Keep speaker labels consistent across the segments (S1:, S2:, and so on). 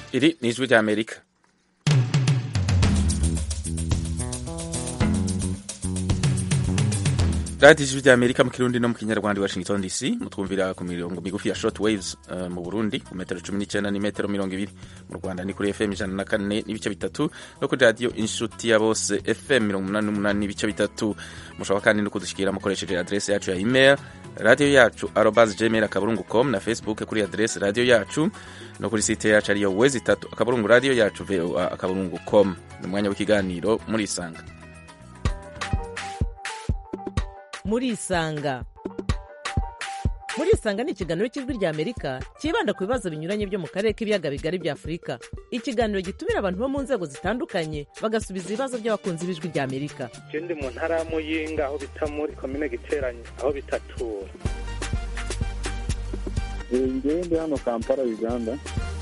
S1: Iri ni ijwi rya Amerika radiyo ijwi rya Amerika mu kirundi no mu kinyarwanda Washington DC mutwumvira ku mirongo migufi ya short waves uh, mu Burundi ku metero cumi n'icyenda ni metero mirongo ibiri mu Rwanda ni kuri FM ijana na kane n'ibice bitatu no kuri radiyo inshuti ya bose FM mirongo umunani n'umunani n'ibice bitatu mushobora kandi no kudushyikira mukoresheje adresse yacu ya email radiyo yacu arobas gmail akaburungu com na facebook kuri adresse radiyo yacu no kuri site yacu ariyo wezi itatu akaburungu radiyo yacu voa akaburungu com ni umwanya w'ikiganiro murisanga
S2: murisanga murisanga ni ikiganiro cy'ijwi rya amerika cyibanda ku bibazo binyuranye byo mu karere k'ibiyaga bigari bya afurika ikiganiro gitumira abantu bo mu nzego zitandukanye bagasubiza ibibazo by'abakunzi b'ijwi rya amerika
S3: ndi mu ntara ya muyinga aho bita muri komine giteranye aho bitatura
S4: ngewe ndi hano kampala uganda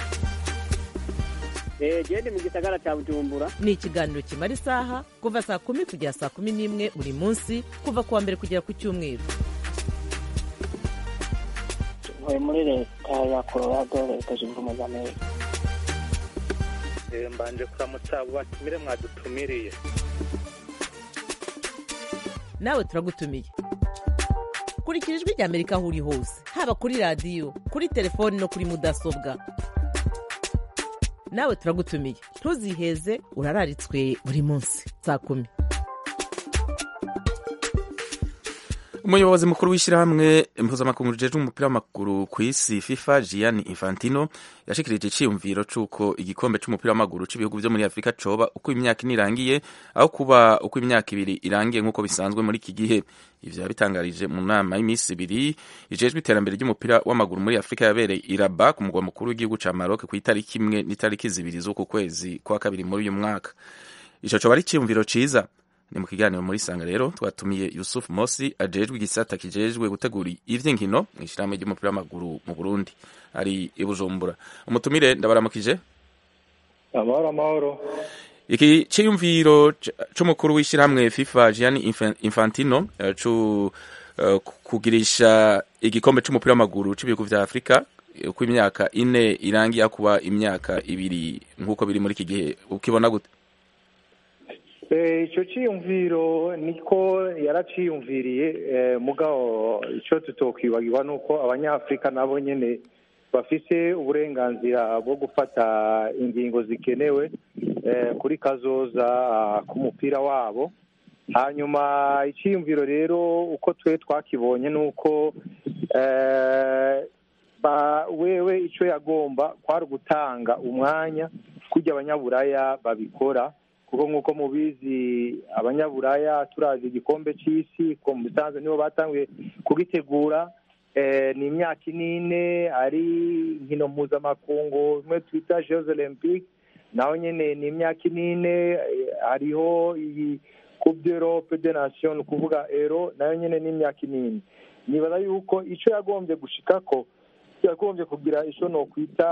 S5: gende mu gisagara cya bujumbura
S2: ni ikiganiro kimara isaha kuva saa kumi kugera saa kumi n'imwe buri munsi kuva ku wa mbere kugera ku cyumweru
S5: ntuye muri leta ya colorado leta zunze ubumwe za amerika
S3: mbanje kuramutsa abo batumire mwadutumiriye
S2: nawe turagutumiye kurikira ijwi rya amerika aho uri hose haba kuri radiyo kuri telefoni no kuri mudasobwa nawe turagutumiye ntuziheze urararitswe buri munsi saa kumi
S1: umuyobozi mukuru w'ishyirahamwe mpuzamakungu rijejwe umupira w'amaguru ku isi fifa gianni infantino yashikirije iciyumviro c'uko igikombe c'umupira w'amaguru c'ibihugu vyo muri afurika coba uko imyaka ine irangiye aho kuba uko imyaka ibiri irangiye nk'uko bisanzwe muri iki gihe ivyo yabitangarije mu nama y'iminsi ibiri ijejwe iterambere ry'umupira w'amaguru muri afurika yabereye iraba ku mugwa mukuru w'igihugu ca maroc ku itariki imwe n'itariki zibiri z'uku kwezi kwa kabiri muri uyu mwaka ico coba ari iciyumviro ciza ni mu kiganiro muri sanga rero twatumiye Yusuf Mosi ajejwe igisata kijejwe gutegura ivy'inkino mu ishyirahamwe ry'umupira w'amaguru mu Burundi ari i Bujumbura umutumire ndabaramukije
S4: amahoro amahoro
S1: iki ciyumviro c'umukuru w'ishyirahamwe FIFA Gianni Infantino cu uh, kugirisha igikombe c'umupira w'amaguru c'ibihugu vya Afrika uko imyaka ine irangiye kuba imyaka ibiri nk'uko biri muri iki gihe ukibona gute
S4: icyo cyiyumviro niko yaraciyumviriye mugabo icyo tutokwibagirwa ni uko abanyafurika nabo nyine bafite uburenganzira bwo gufata ingingo zikenewe kuri kazoza k'umupira wabo hanyuma icyiyumviro rero uko twe twakibonye ni uko wewe icyo yagomba kwari ugutanga umwanya kujya abanyaburaya babikora kuko nk'uko mubizi abanyaburaya turazi igikombe cy'isi ko mu bisanzwe nibo batanguye kugitegura ni imyaka inine ari inkino mpuzamakungu imwe twita jeux olympique naho nyine ni imyaka inine hariho iyi coupe d'europe de nation kuvuga ero nayo nyine ni imyaka inine nibaza yuko icyo yagombye gushika ko yagombye kugira icyo nokwita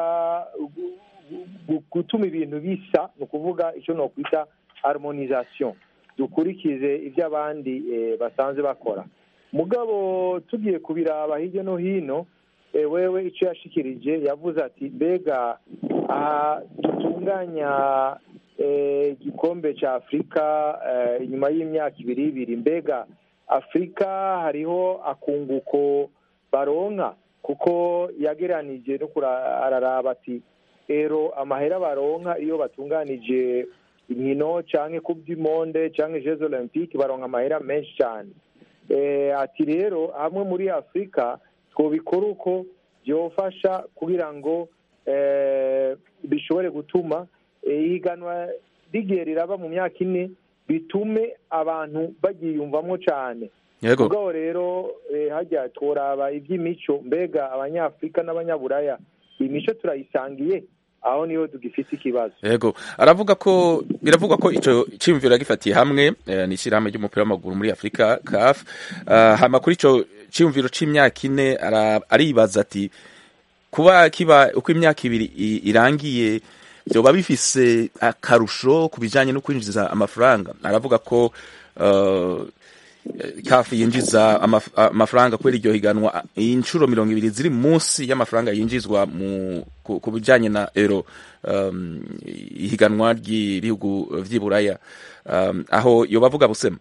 S4: gutuma ibintu bisa ni ukuvuga icyo nokwita harmonisation dukurikize ibyo abandi basanzwe bakora mugabo tugiye kubiraba hirya no hino wewe icyo yashikirije yavuze ati mbega aha dutunganya igikombe cya afurika inyuma y'imyaka ibiri ibiri mbega afurika hariho akunguko baronka kuko yageranije no araraba ati rero amahera baronka iyo batunganije inkino cyangwa kuby'imonde cyangwa jeux olympique baronka amahera menshi cyane ati rero hamwe muri afurika twobikora uko byofasha kugira ngo bishobore gutuma ihiganwa rigiye riraba mu myaka ine bitume abantu bagiyumvamo cyane ubwo rero hajya turaba iby'imico mbega abanyafurika n'abanyaburaya imico turayisangiye aho niho tugifite ikibazo
S1: yego aravuga ko biravugwa ko ico cyumviro yagifatiye hamwe ni ishyirahamwe ry'umupira w'amaguru muri afurika caf hama kuri ico cyumviro c'imyaka ine aribaza ati kuba kiba uko imyaka ibiri irangiye vyoba bifise akarusho ku bijanye no kwinjiza amafaranga aravuga ko eh, kafi yinjiza amaf- amafaranga kubera iryo higanwa inshuro mirongo ibiri ziri munsi y'amafaranga yinjizwa mu ku, ku bijanye na euro um, ihiganwa ry'ibihugu vy'iburaya um, aho yoba avuga busema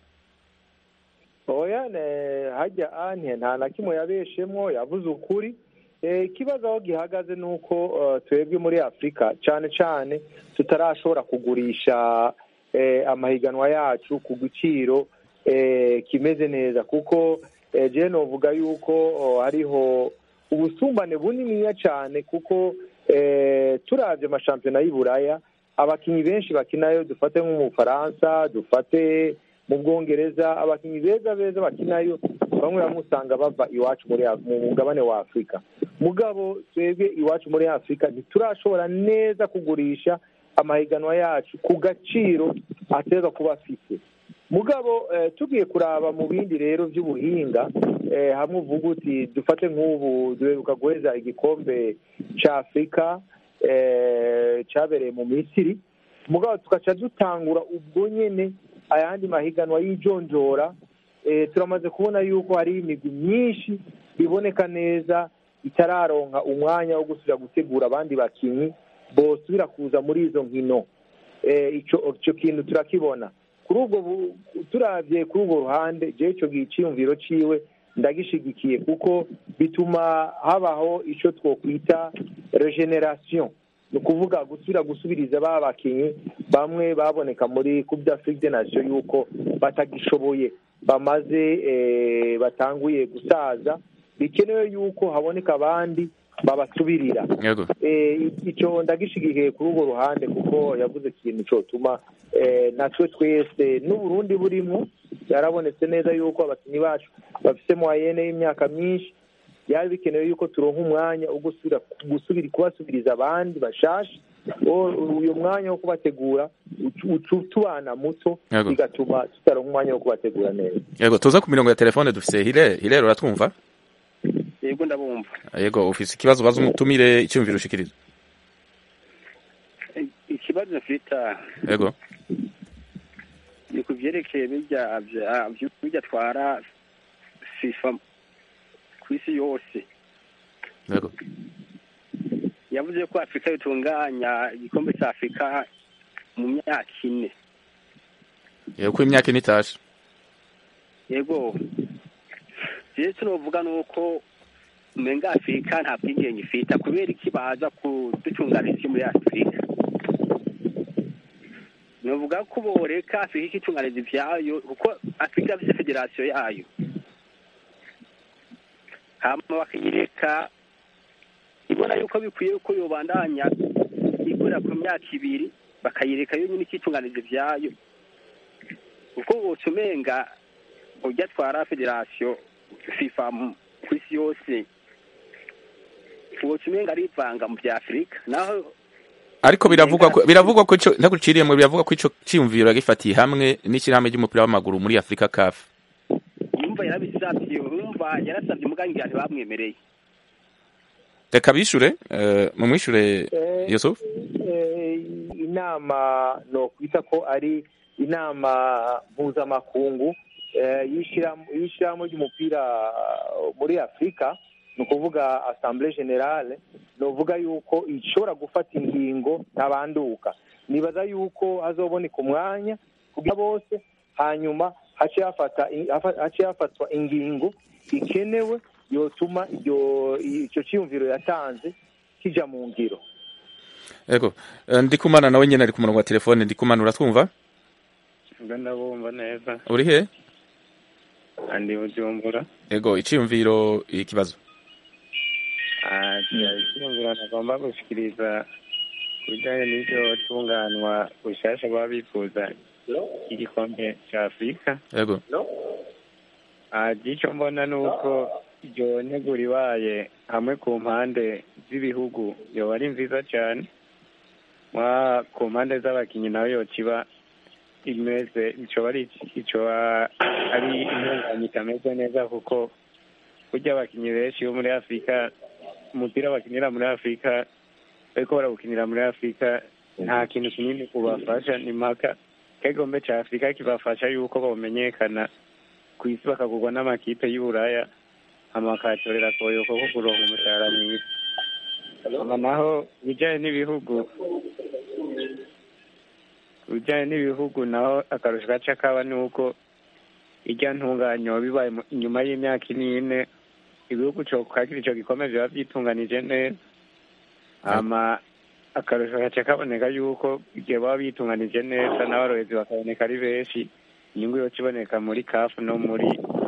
S4: oya ne- hajya ane nta na kimwe yabeshemwo yavuze ukuri Eh, ikibazo aho gihagaze ni uko eh, twebwe muri afurika cyane cyane tutarashobora kugurisha eh, amahiganwa yacu ku giciro eh, kimeze neza kuko eh, je novuga yuko oh, hariho ubusumbane buniniya cyane kuko eh, turavye amashampiyona y'iburaya abakinyi benshi bakinayo dufate nko mu bufaransa dufate mu bwongereza abakinyi beza beza bakinayo bamwe bamwe usanga bava iwacu muri Af- mu mugabane wa afurika mugabo twebwe iwacu muri afurika ntiturashobora neza kugurisha amahiganwa yacu ku gaciro ateza kuba afite mugabo eh, tugiye kuraba mu bindi rero by'ubuhinga eh, hamwe uvuga uti dufate nk'ubu duheruka guheza igikombe cya afurika eh, cyabereye mu misiri mugabo tugaca dutangura ubwo nyene ayandi mahiganwa y'ijonjora eh, turamaze kubona yuko hari imigwi myinshi iboneka neza itararonka umwanya wo gusubira gutegura abandi bakinyi bosubira kuza muri izo nkino eh, ico ico kintu turakibona kuri ubwo bu- turavye kuri urwo ruhande je ico giciyumviro ciwe ndagishigikiye kuko bituma habaho ico twokwita regeneration ni ukuvuga gusubira gusubiriza ba bakinyi bamwe baboneka muri coupe d'afrique des nations yuko batagishoboye bamaze eh, batanguye gusaza bikenewe yuko haboneka abandi babasubirira
S1: yego
S4: eh, icyo ndagishigikiye kuri urwo ruhande kuko yavuze ikintu cyotuma eh, natwe twese n'uburundi burimo yarabonetse neza yuko abakinnyi bacu bafite moyenne y'imyaka myinshi byari bikenewe yuko turonka umwanya wo gusubira gusubira kubasubiriza abandi bashasha O- uyu mwanya wo kubategura ucu- ucu- utubana muto
S1: Yego.
S4: bigatuma tutaronka umwanya wo kubategura neza
S1: yego tuza ku mirongo ya telefone dufise hile hile uratwumva
S6: yego ndabumva
S1: yego ufise ikibazo baza umutumire icyumviro ushikiriza
S6: ikibazo mfite
S1: yego
S6: ni ku byerekeye bijya bya- bijya atwara fifa ku isi yose
S1: yego
S6: yavuze ko afurika itunganya igikombe cya afurika mu myaka ine
S1: yego ko imyaka ine itashe
S6: yego rero tunovuga ni uko umenga afurika nta bwigenge ifite kubera iki baza kudutunganiriza isi muri afurika novuga ko boreka afurika ikitunganiza ivyayo kuko afurika ifite federasiyo yayo hama bakayireka ibona yuko bikwiye ko yobandanya ikorera ku myaka ibiri bakayireka yo nyine ikitunganiza ivyayo kuko woca umenga ujya atwara federasiyo fifa mu- ku isi yose woca umenga arivanga mu vya afurika naho
S1: ariko biravugwa ko biravugwa ko ico ntaguciriyemo biravugwa ko ico ciyumviro yagifatiye hamwe n'ishyirahamwe ry'umupira w'amaguru muri Afrika CAF
S6: yumva yarabisabye yumva yarasabye umugangi ntibamwemereye
S1: reka bishure eh, mumwishure
S4: Eh,
S1: Yusuf
S4: eh, inama no kwita ko ari inama mpuzamakungu eh, y'ishirahamwe y'ishirahamwe ry'umupira uh, muri afurika ni ukuvuga assemblée générale ni uvuga yuko ishobora gufata ingingo ntabanduka nibaza yuko hazoboneka umwanya kugira bose hanyuma hace hafata hafa- hace hafatwa ingingo ikenewe yotuma iryo icyo cyiyumviro yatanze kija mu ngiro
S1: yego Eh, ndikumana nawe nyene ari ku murongo wa telefone ndikumana uratwumva
S7: ubwo ndabumva neza
S1: uri he
S7: andi bujumbura
S1: yego iciyumviro ikibazo
S7: icyumviro nagomba gushikiriza ku bijyanye n'iryo tunganwa bushasha baba bifuza igikombe cya afurika
S1: yego
S7: icyo mbona ni uko iryo ntegura ibaye hamwe ku mpande z'ibihugu yoba ari nziza cyane mwa ku mpande z'abakinnyi nawe yokiba imeze icyo ari icyo ari intunganye itameze neza kuko burya abakinnyi benshi bo muri afurika umupira bakinira muri afurika bariko barawukinira muri afurika nta kintu kinini kubafasha ni mpaka kegombe ca afurika kibafasha yuko bamenyekana ku isi bakagurwa n'amakipe y'uburaya hama bakayatorera koyoko ko kuronka umushahara mwiza hama naho bijanye n'ibihugu bijanye n'ibihugu naho akarusho gaca kaba ni uko irya ntunganyo bibaye mu- inyuma y'imyaka ine ibihugu co kwakira ico gikombe biba vyitunganije neza hama akarusho gaca kaboneka yuko igihe baba bitunganije neza n'abarorezi bakaboneka ari benshi inyungu yoca iboneka muri kafu no muri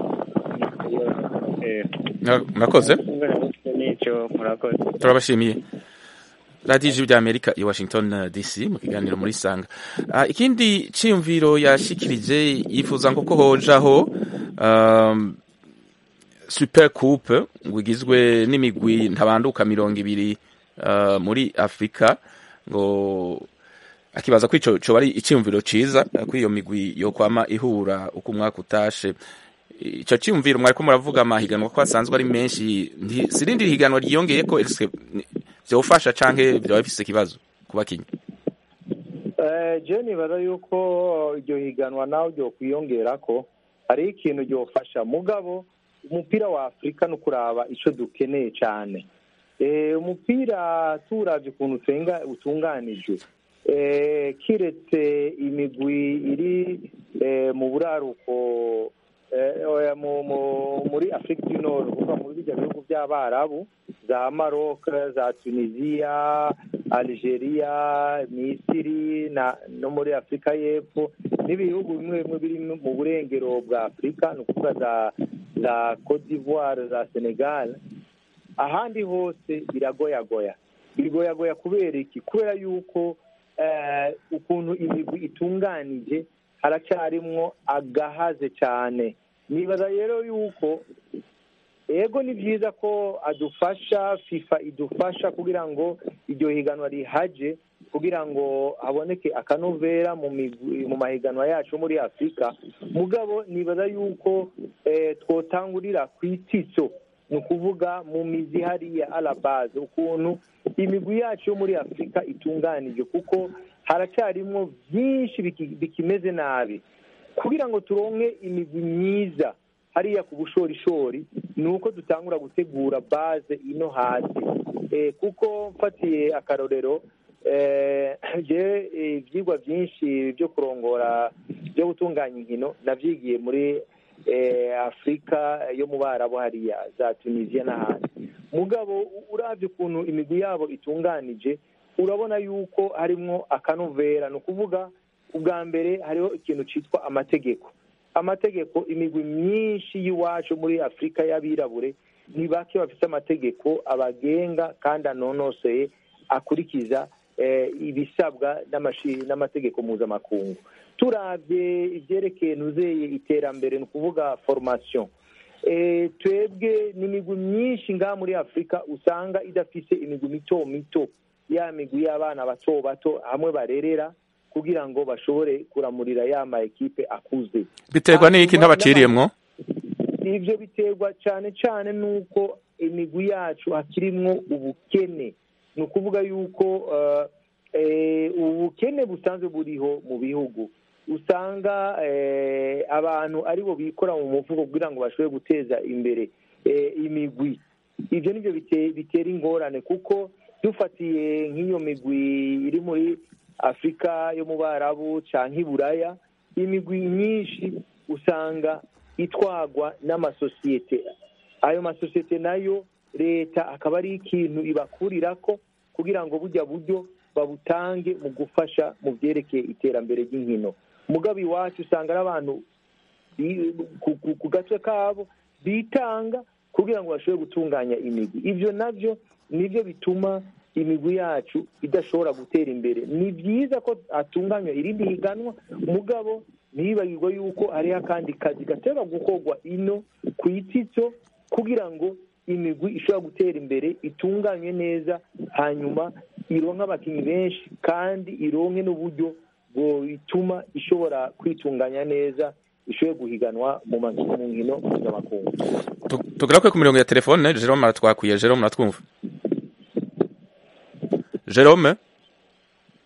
S7: eh,
S1: Mura- murakoze
S7: nico murakoze
S1: turabashimiye radiyo ijwi rya amerika i washington eh, dc mu kiganiro muri sanga Ah, ikindi cyiyumviro yashikirije yifuza ngo ko hojaho um, super coupe ngo igizwe n'imigwi ntabanduka mirongo ibiri uh, muri afurika ngo akibaza ko ico coba ari icyiyumviro ciza eh, ko iyo migwi yo kwama ihura uko umwaka utashe ico cyiyumviro mwariko muravuga amahiganwa ko asanzwe ari menshi nti- sirindi higanwa ryiyongeye ko ese vyofasha canke vyoba bifise ikibazo ku bakinyi
S4: Eh, je nibaza yuko iryo higanwa nawe ryo kwiyongera ko hari ikintu ryofasha mugabo umupira wa afurika no kuraba ico dukeneye cane Eh, umupira turavye ukuntu utenga utunganijwe Eh, kiretse imigwi iri eh, mu buraruko eh, oya, mu- mu- muri afurika du nord kuva muri bijya bihugu by'abarabu za maroc za tunisia algeria misiri na no muri afurika y'epfo n'ibihugu bimwe bimwe biri mu burengero bwa afurika ni ukuvuga za za cote d'ivoire za senegal ahandi hose biragoyagoya biragoyagoya kubera iki kubera yuko eh, ukuntu imigwi itunganije haracyarimwo agahaze cyane nibaza rero yuko ego ni byiza ko adufasha fifa idufasha kugira ngo iryo higanwa rihaje kugira ngo haboneke akanovera mu migwi- mu mahiganwa yacu muri afurika mugabo nibaza yuko eh, twotangurira ku ititso ni ukuvuga mu mizi hariya arabaze ukuntu imigwi yacu yo muri afurika itunganije kuko haracyarimwo byinshi biki- bikimeze nabi kugira ngo turonke imigwi myiza hariya ku bushorishori ni uko dutangura gutegura baze ino hasi Eh, kuko mfatiye akarorero eh, je eh, ivyigwa vyinshi byo kurongora byo gutunganya inkino navyigiye muri eh, afurika yo mu barabu hariya za tunisia n'ahandi mugabo u- uravye ukuntu imigwi yabo itunganije urabona yuko harimwo akanovera ni ukuvuga ubwa mbere hariho ikintu citwa amategeko amategeko imigwi myinshi y'iwacu muri afurika y'abirabure ni bake bafite amategeko abagenga kandi anonoseye akurikiza eh, ibisabwa n'amashi- n'amategeko mpuzamakungu turavye ivyerekeye ntuzeye iterambere ni ukuvuga formation eh, twebwe n'imigwi myinshi ngaha muri afurika usanga idafise imigwi mito mito ya migwi y'abana bato bato hamwe barerera kugira ngo bashobore kuramurira ya ma ekipe akuze
S1: biterwa n'iki ntabaciriyemwo
S4: ivyo biterwa cane cane n'uko imigwi yacu hakirimwo ubukene ni ukuvuga yuko eh, eh, ubukene busanzwe buriho mu bihugu usanga eh, abantu aribo bikora mu mufuko kugira ngo bashobore guteza imbere eh, imigwi ivyo nivyo bite- bitera ingorane kuko dufatiye nk'iyo migwi iri muri afurika yo mu barabu canke i buraya imigwi myinshi usanga itwagwa n'amasosiyete ayo masosiyete nayo leta akaba ari ikintu ibakurirako kugira ngo burya buryo babutange mu gufasha mu byerekeye iterambere ry'inkino mugabo iwacu usanga ari abantu bi- ku- ku- ku gace kabo bitanga kugira ngo bashobore gutunganya imigwi ivyo navyo nivyo bituma imigwi yacu idashobora gutera imbere ni byiza ko hatunganywa irindi higanwa mugabo ntibagirwe yuko hariho akandi kazi gatera gukorwa ino ku ititso kugira ngo imigwi ishobora gutera imbere itunganywe neza hanyuma ironke abakinnyi benshi kandi ironke n'uburyo bituma ishobora kwitunganya neza ishobore guhiganwa mu ma- mu nkino mpuzamakungu
S1: Tu- tugaruke ku mirongo ya telefone jerome aratwakwiye jerome uratwumva jerome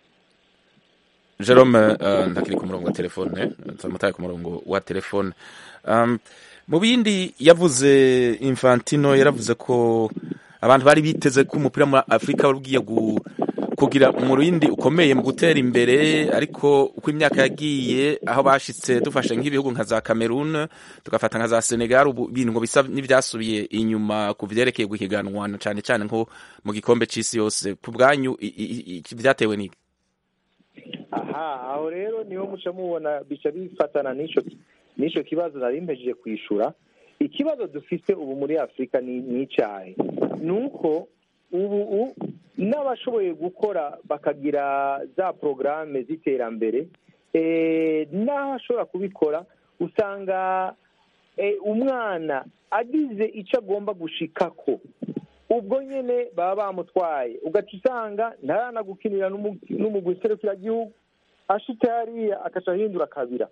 S1: jerome eh, ntakiri ku murongo wa telefone turamutaye ku murongo wa telefone Um, mu bindi yavuze infantino yaravuze ko abantu bari biteze ko umupira muri afurika wari ugiye gu- kugira umurindi ukomeye mu gutera imbere ariko uko imyaka yagiye aho bashitse dufashe nk'ibihugu nka za cameroon tugafata nka za senegal ubu ibintu ngo bisa n'ibyasubiye inyuma ku vyerekeye guhiganwa na cane cane nko mu gikombe c'isi yose ku bwanyu i- i- i- vyatewe n'iki
S4: aha aho rero niho muca mubona bica bifatana n'icyo n'icyo kibazo nari mpejeje kwishura ikibazo dufite ubu muri afurika ni ni icyahe ni uko ubu u- n'abashoboye gukora bakagira za porogaramu z'iterambere eh, n'abashobora kubikora usanga eh, umwana agize icyo agomba gushikako ubwo nyine baba bamutwaye ugaca usanga ntaranagukinira n'umugwi serukiragihugu ashitse hariya agaca ahindura kabira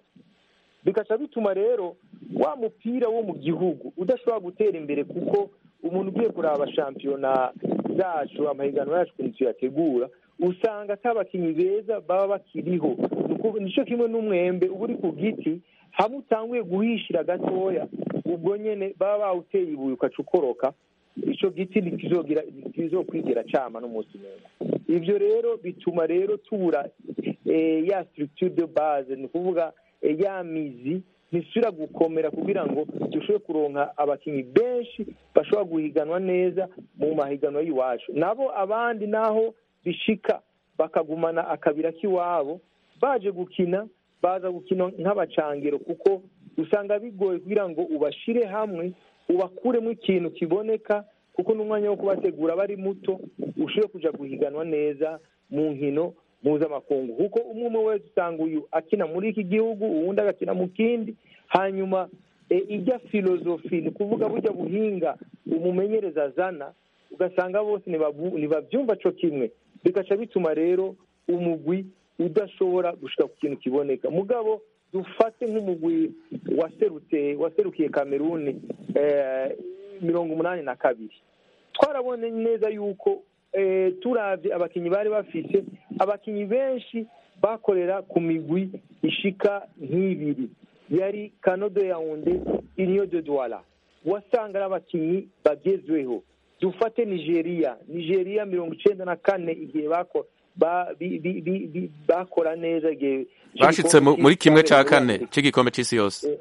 S4: bigaca bituma rero wa mupira wo mu gihugu udashobora gutera imbere kuko umuntu ugiye kuraba shampiyona zacu amahiganwa yacu ukuntu tuyategura usanga atabakinnyi beza baba bakiriho Ni ukuvuga- nicyo kimwe n'umwembe uba uri ku giti hamwe utanguye guhishira gatoya ubwo nyine baba bawuteye ibuye ukaca ukoroka icyo giti ntikizogira ntikizokwigira cama n'umunsi n'umwe ibyo rero bituma rero tubura eh, ya structure de base ni ukuvuga eh, ya mizi ntisubira gukomera kugira ngo dushobore kuronka abakinnyi benshi bashobora guhiganwa neza mu mahiganwa y'iwacu nabo abandi naho bishika bakagumana akabira k'iwabo baje gukina baza gukina nk'abacangero kuko usanga bigoye kugira ngo ubashire hamwe ubakuremo ikintu kiboneka kuko n'umwanya wo kubategura aba ari muto ushobore kuja guhiganwa neza mu nkino mpuzamakungu kuko umwe umwe wese usanga uyu akina muri iki gihugu uwundi agakina mu kindi hanyuma e, ijya filozofi ni ukuvuga burya buhinga umumenyereza azana ugasanga bose ntibabu- ntibabyumva co kimwe bigaca bituma rero umugwi udashobora gushika ku kintu kiboneka mugabo dufate nk'umugwi waserutse waserukiye kameruni eh, mirongo umunani na kabiri twarabonye neza yuko eh, turavye abakinyi bari bafise abakinyi benshi bakorera ku migwi ishika nk'ibiri yari kanodo yaunde inyo de douala wasanga ari abakinyi bagezweho dufate nigeria nigeria mirongo icenda na kane igihe bako ba- bi- bi- bi- bi- bakora neza igihe
S1: bashitse mu- muri kimwe ca
S4: cyabereye muri
S1: kane
S4: Amerika.
S1: c'igikombe c'isi yose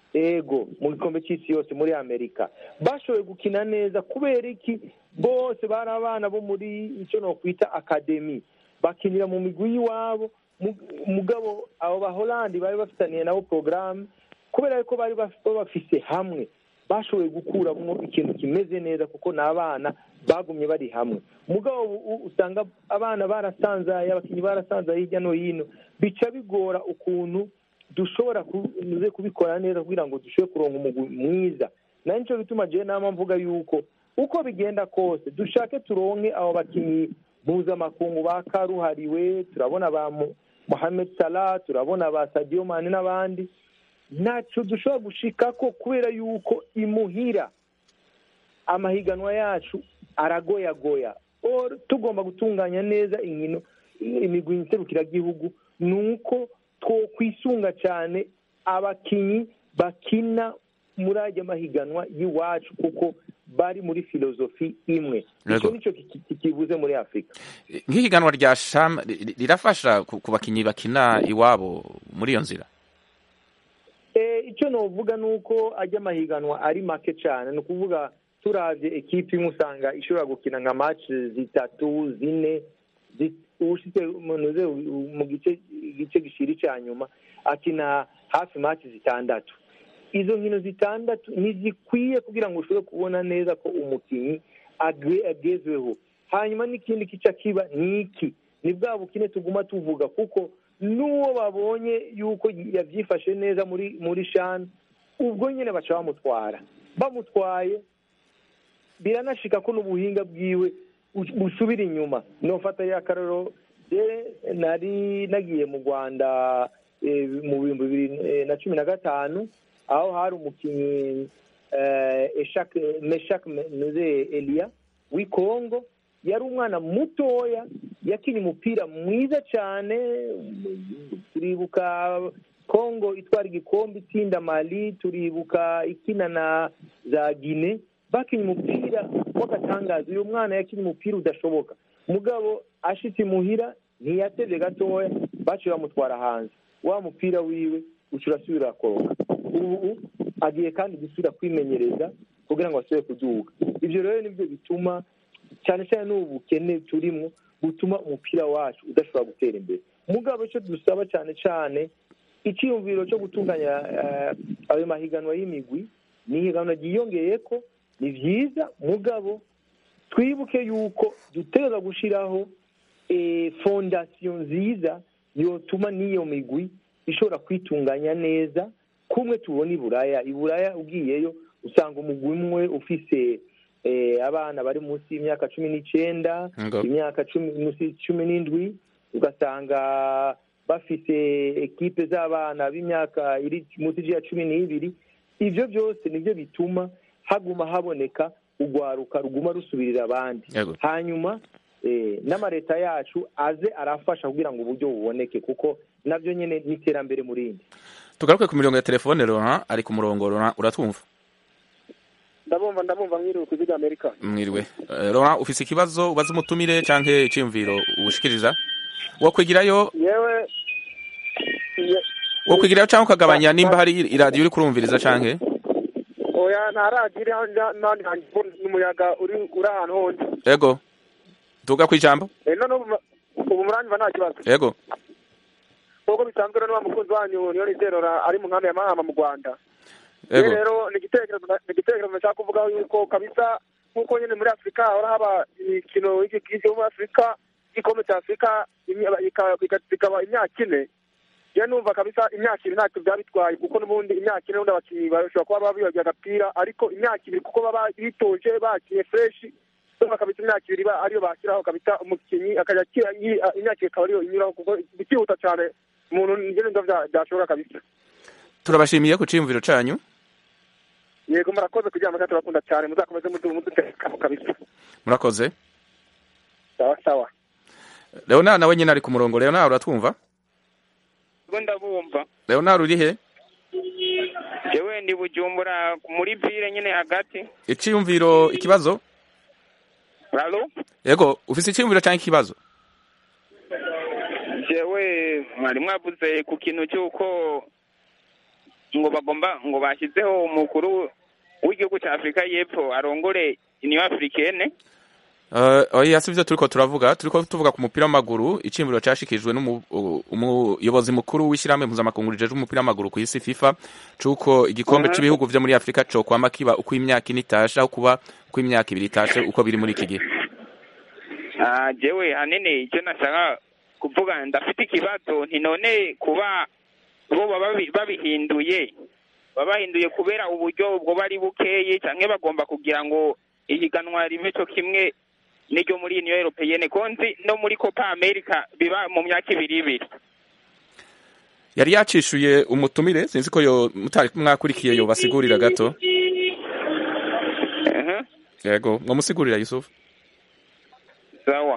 S4: ego mu gikombe cy'isi yose muri amerika bashoboye gukina neza kubera iki bose bari abana bo muri icyo nokwita akademi bakinira mu migwi y'iwabo mu- mugabo abo baholandi bari bafitaniye nabo porogaramu kubera yuko bari baf- babafise hamwe bashoboye gukuramo ikintu kimeze neza kuko ni abana bagumye bari hamwe mugabo ubu usanga abana barasanzaye abakinnyi barasanzaye hirya no hino bica bigora ukuntu dushobora kuze kubikora neza kugira ngo dushobore kuronka umugwi mwiza nayo nicyo bituma jewe nama mvuga yuko uko bigenda kose dushake turonke abo bakinnyi mpuzamakungu ba karuhariwe turabona ba Mu- Mohamed Salah turabona ba Sadio Mane n'abandi ntaco dushobora gushikako kubera yuko imuhira amahiganwa yacu aragoyagoya Or, tugomba gutunganya neza inkino imigwi nserukiragihugu ni uko twokwisunga cyane abakinyi bakina muri ajya mahiganwa y'iwacu kuko bari muri filozofi imwe
S1: Yego.
S4: icyo nicyo ki- ki- kibuze muri afurika
S1: nk'ihiganwa rya sham ri- ri- rirafasha ku ku bakinyi bakina iwabo muri iyo nzira
S4: Eh, icyo novuga ni uko ajya amahiganwa ari make cyane ni ukuvuga turavye ekipi imwe usanga ishobora gukina nka match zitatu zine zi- ushitse munoze mu gice igice gishira icya nyuma akina hafi match zitandatu izo nkino zitandatu ntizikwiye kugira ngo ushobore kubona neza ko umukinnyi agwe- agezweho hanyuma n'ikindi kica kiba ni iki ni bwa bukine tuguma tuvuga kuko n'uwo babonye yuko yabyifashe neza muri muri shani ubwo nyine baca bamutwara bamutwaye biranashika ko n'ubuhinga bwiwe bu- busubira inyuma nofata ya karoro je nari nagiye mu rwanda eh, mu bihumbi bibiri eh, na cumi na gatanu aho hari umukinnyi eh, Eshak- meshak nuze eliya w'i kongo yari umwana mutoya yakinnye umupira mwiza cyane turibuka kongo itwara igikombe itsinda mali turibuka ikina na za gine bakinnye umupira w'agatangaza uyu mwana yakinnye umupira udashoboka mugabo ashitse imuhira ntiyatevye gatoya baciye bamutwara hanze wa mupira wiwe uca urasubira koroka ubu agiye kandi gusubira kwimenyereza kugira ngo asubire kuduga ivyo rero nivyo bituma cyane cyane n'ubu bukene turimwo butuma umupira wacu udashobora gutera imbere mugabo icyo dusaba cyane cyane icyiyumviro cyo gutunganya eh, ayo mahiganwa y'imigwi ni ihiganwa ryiyongeye ko ni byiza mugabo twibuke yuko dutegereza gushyiraho eh, fondasiyo nziza yotuma n'iyo migwi ishobora kwitunganya neza kumwe tubona i buraya i buraya ugiyeyo usanga umugwi umwe ufise eh, abana bari munsi y'imyaka cumi n'icyenda
S1: Ngo.
S4: imyaka cumi munsi cumi n'indwi ugasanga bafise ekipe z'abana b'imyaka iri munsi ya cumi n'ibiri ivyo byose nivyo bituma haguma haboneka urwaruka ruguma rusubirira abandi
S1: Yego.
S4: hanyuma eh, n'amareta yacu aze arafasha kugira ngo uburyo buboneke kuko navyo nyene ni iterambere mu rindi
S1: tugaruke ku mirongo ya telefone Laurent ari ku murongo Laurent uratwumva
S3: ndabumva ndabumva mwiriwe ku ziga amerika
S1: mwiriwe Eh, Laurent ufise ikibazo ubaza umutumire canke iciyumviro ubushikiriza wokwigirayo
S3: yewe ye-
S1: wokwigirayo canke ukagabanya nimba hari iradiyo uri kurumviriza canke
S3: oya nta radiyo iri hano n'ahandi hantu n'umuyaga uri uri ahantu hose
S1: ego tuga kwijambo
S3: Eh, none ubu ubu muranyumva nta kibazo
S1: ego
S3: nk'uko bisanzwe rero wa mukunzi wanyu niyo nizerora ari mu nkambi ya mahama mu rwanda
S1: ego
S3: Rero rero ni igitekerezo ni igitekerezo nshaka kuvuga yuko kabisa nk'uko nyine muri afurika hahora haba imikino y'igi- yo muri afurika igikombe cya afurika imya- ika- ika- ikaba imyaka ine rero numva kabisa imyaka ibiri ntacyo byaba bitwaye kuko n'ubundi imyaka ine n'ubundi abakinnyi bashobora kuba baba bibagiye agapira ariko imyaka ibiri kuko baba bitoje bakinnye fureshi numva kabisa imyaka ibiri ba- ariyo bashyiraho kabisa umukinnyi akajya akira yi- imyaka ibiri ikaba ariyo inyuraho kuko bikihuta cyane umuntu njye numva bya- byashoboka kabisa
S1: turabashimiye ku ciyumviro canyu
S3: yego murakoze kugira ngo turakunda cyane muzakomeze mudu- mudutekamo kabisa
S1: murakoze
S3: sawa sawa
S1: Leonard nawe nyine ari ku murongo Leonard uratwumva
S8: ubwo ndabumva
S1: Leonard uri he
S8: yewe ndi bujumbura muri vile nyine hagati
S1: iciyumviro ikibazo
S8: ralo
S1: ego ufise iciyumviro canke ikibazo
S8: jewe mwari mwavuze ku kintu cy'uko ngo bagomba ngo bashyizeho umukuru w'igihugu cya afurika y'epfo arongore iniyo afurikene
S1: Uh, oya si byo turiko turavuga turiko tuvuga ku mupira w'amaguru iciyumviro cashikijwe n'umuyobozi mukuru w'ishyirahamwe mpuzamakungu rijejwe umupira w'amaguru ku isi FIFA cuko igikombe
S8: Mhm.
S1: c'ibihugu vyo muri Afrika co kwama kiba uko imyaka ine itashe aho kuba uko imyaka ibiri itashe uko biri muri iki gihe
S8: Ah, jewe hanini icyo nashaka kuvuga ndafite ikibazo nti none kuba bo baba babi- babihinduye babahinduye kubera uburyo bwo bari bukeye cyangwa bagomba kugira ngo ihiganwa ribe cyo kimwe n'iryo muri uniyo europeyene konzi no muri copa america biba mu myaka ibiri ibiri
S1: yari yacishuye umutumire sinzi ko yo mutari mwakurikiye yo basigurira gato
S8: Mhm,
S1: yego mwamusigurira Yusuf
S8: sawa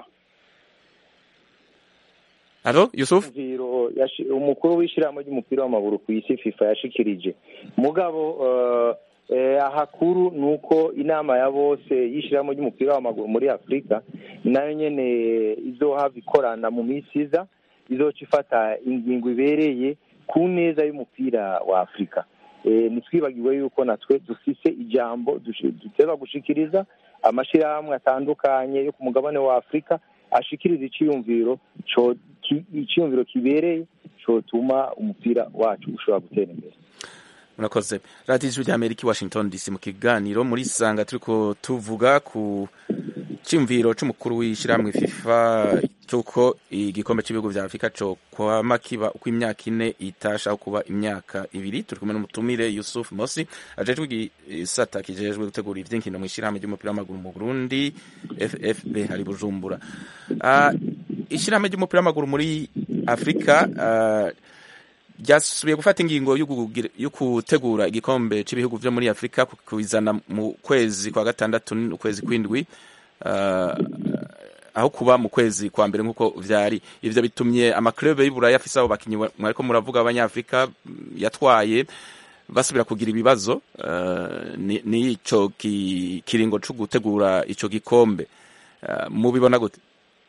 S1: Alo Yusuf
S4: Icyumviro yashi- umukuru w'ishyirahamwe ry'umupira w'amaguru ku isi fifa yashikirije mugabo eh, eh, ahakuru ni uko inama ya bose y'ishyirahamwe ry'umupira w'amaguru muri afurika nayo nyene izohava ikorana mu minsi iza izoca ifata ingingo ibereye ku neza y'umupira wa afurika Eh, ntitwibagiwe yuko natwe dufise ijambo dushi- duteza gushikiriza amashyirahamwe atandukanye yo ku mugabane wa afurika ashikiriza iciyumviro co- ki- iciyumviro kibereye cotuma umupira wacu ushobora gutera imbere
S1: murakoze radiyo ijwi ry'amerika i washington dc mu kiganiro muri sanga turiko tuvuga ku cyumviro c'umukuru w'ishyirahamwe fifa cy'uko igikombe cy'ibihugu vya afurika co kwama kiba uko imyaka ine itasha aho kuba imyaka ibiri turi kumwe n'umutumire yusuf mosi ajejwe igisata kijejwe gutegura ivy'inkino mw'ishyirahamwe ry'umupira w'amaguru mu burundi ffb hari bujumbura Ah, ishyirahamwe ry'umupira w'amaguru muri afurika ah, ryasubiye gufata ingingo yo kugira- yo gutegura igikombe cy'ibihugu byo muri afurika kubizana mu kwezi kwa gatandatu n'ukwezi kw'indwi Ah, aho kuba mu kwezi kwa mbere nk'uko vyari ivyo bitumye amaklube y'Iburaya afise abo bakinyi mwariko muravuga abanyafrika yatwaye basubira kugira ibibazo uh, ni, ni ico ki, kiringo co gutegura ico gikombe uh, mubibona gute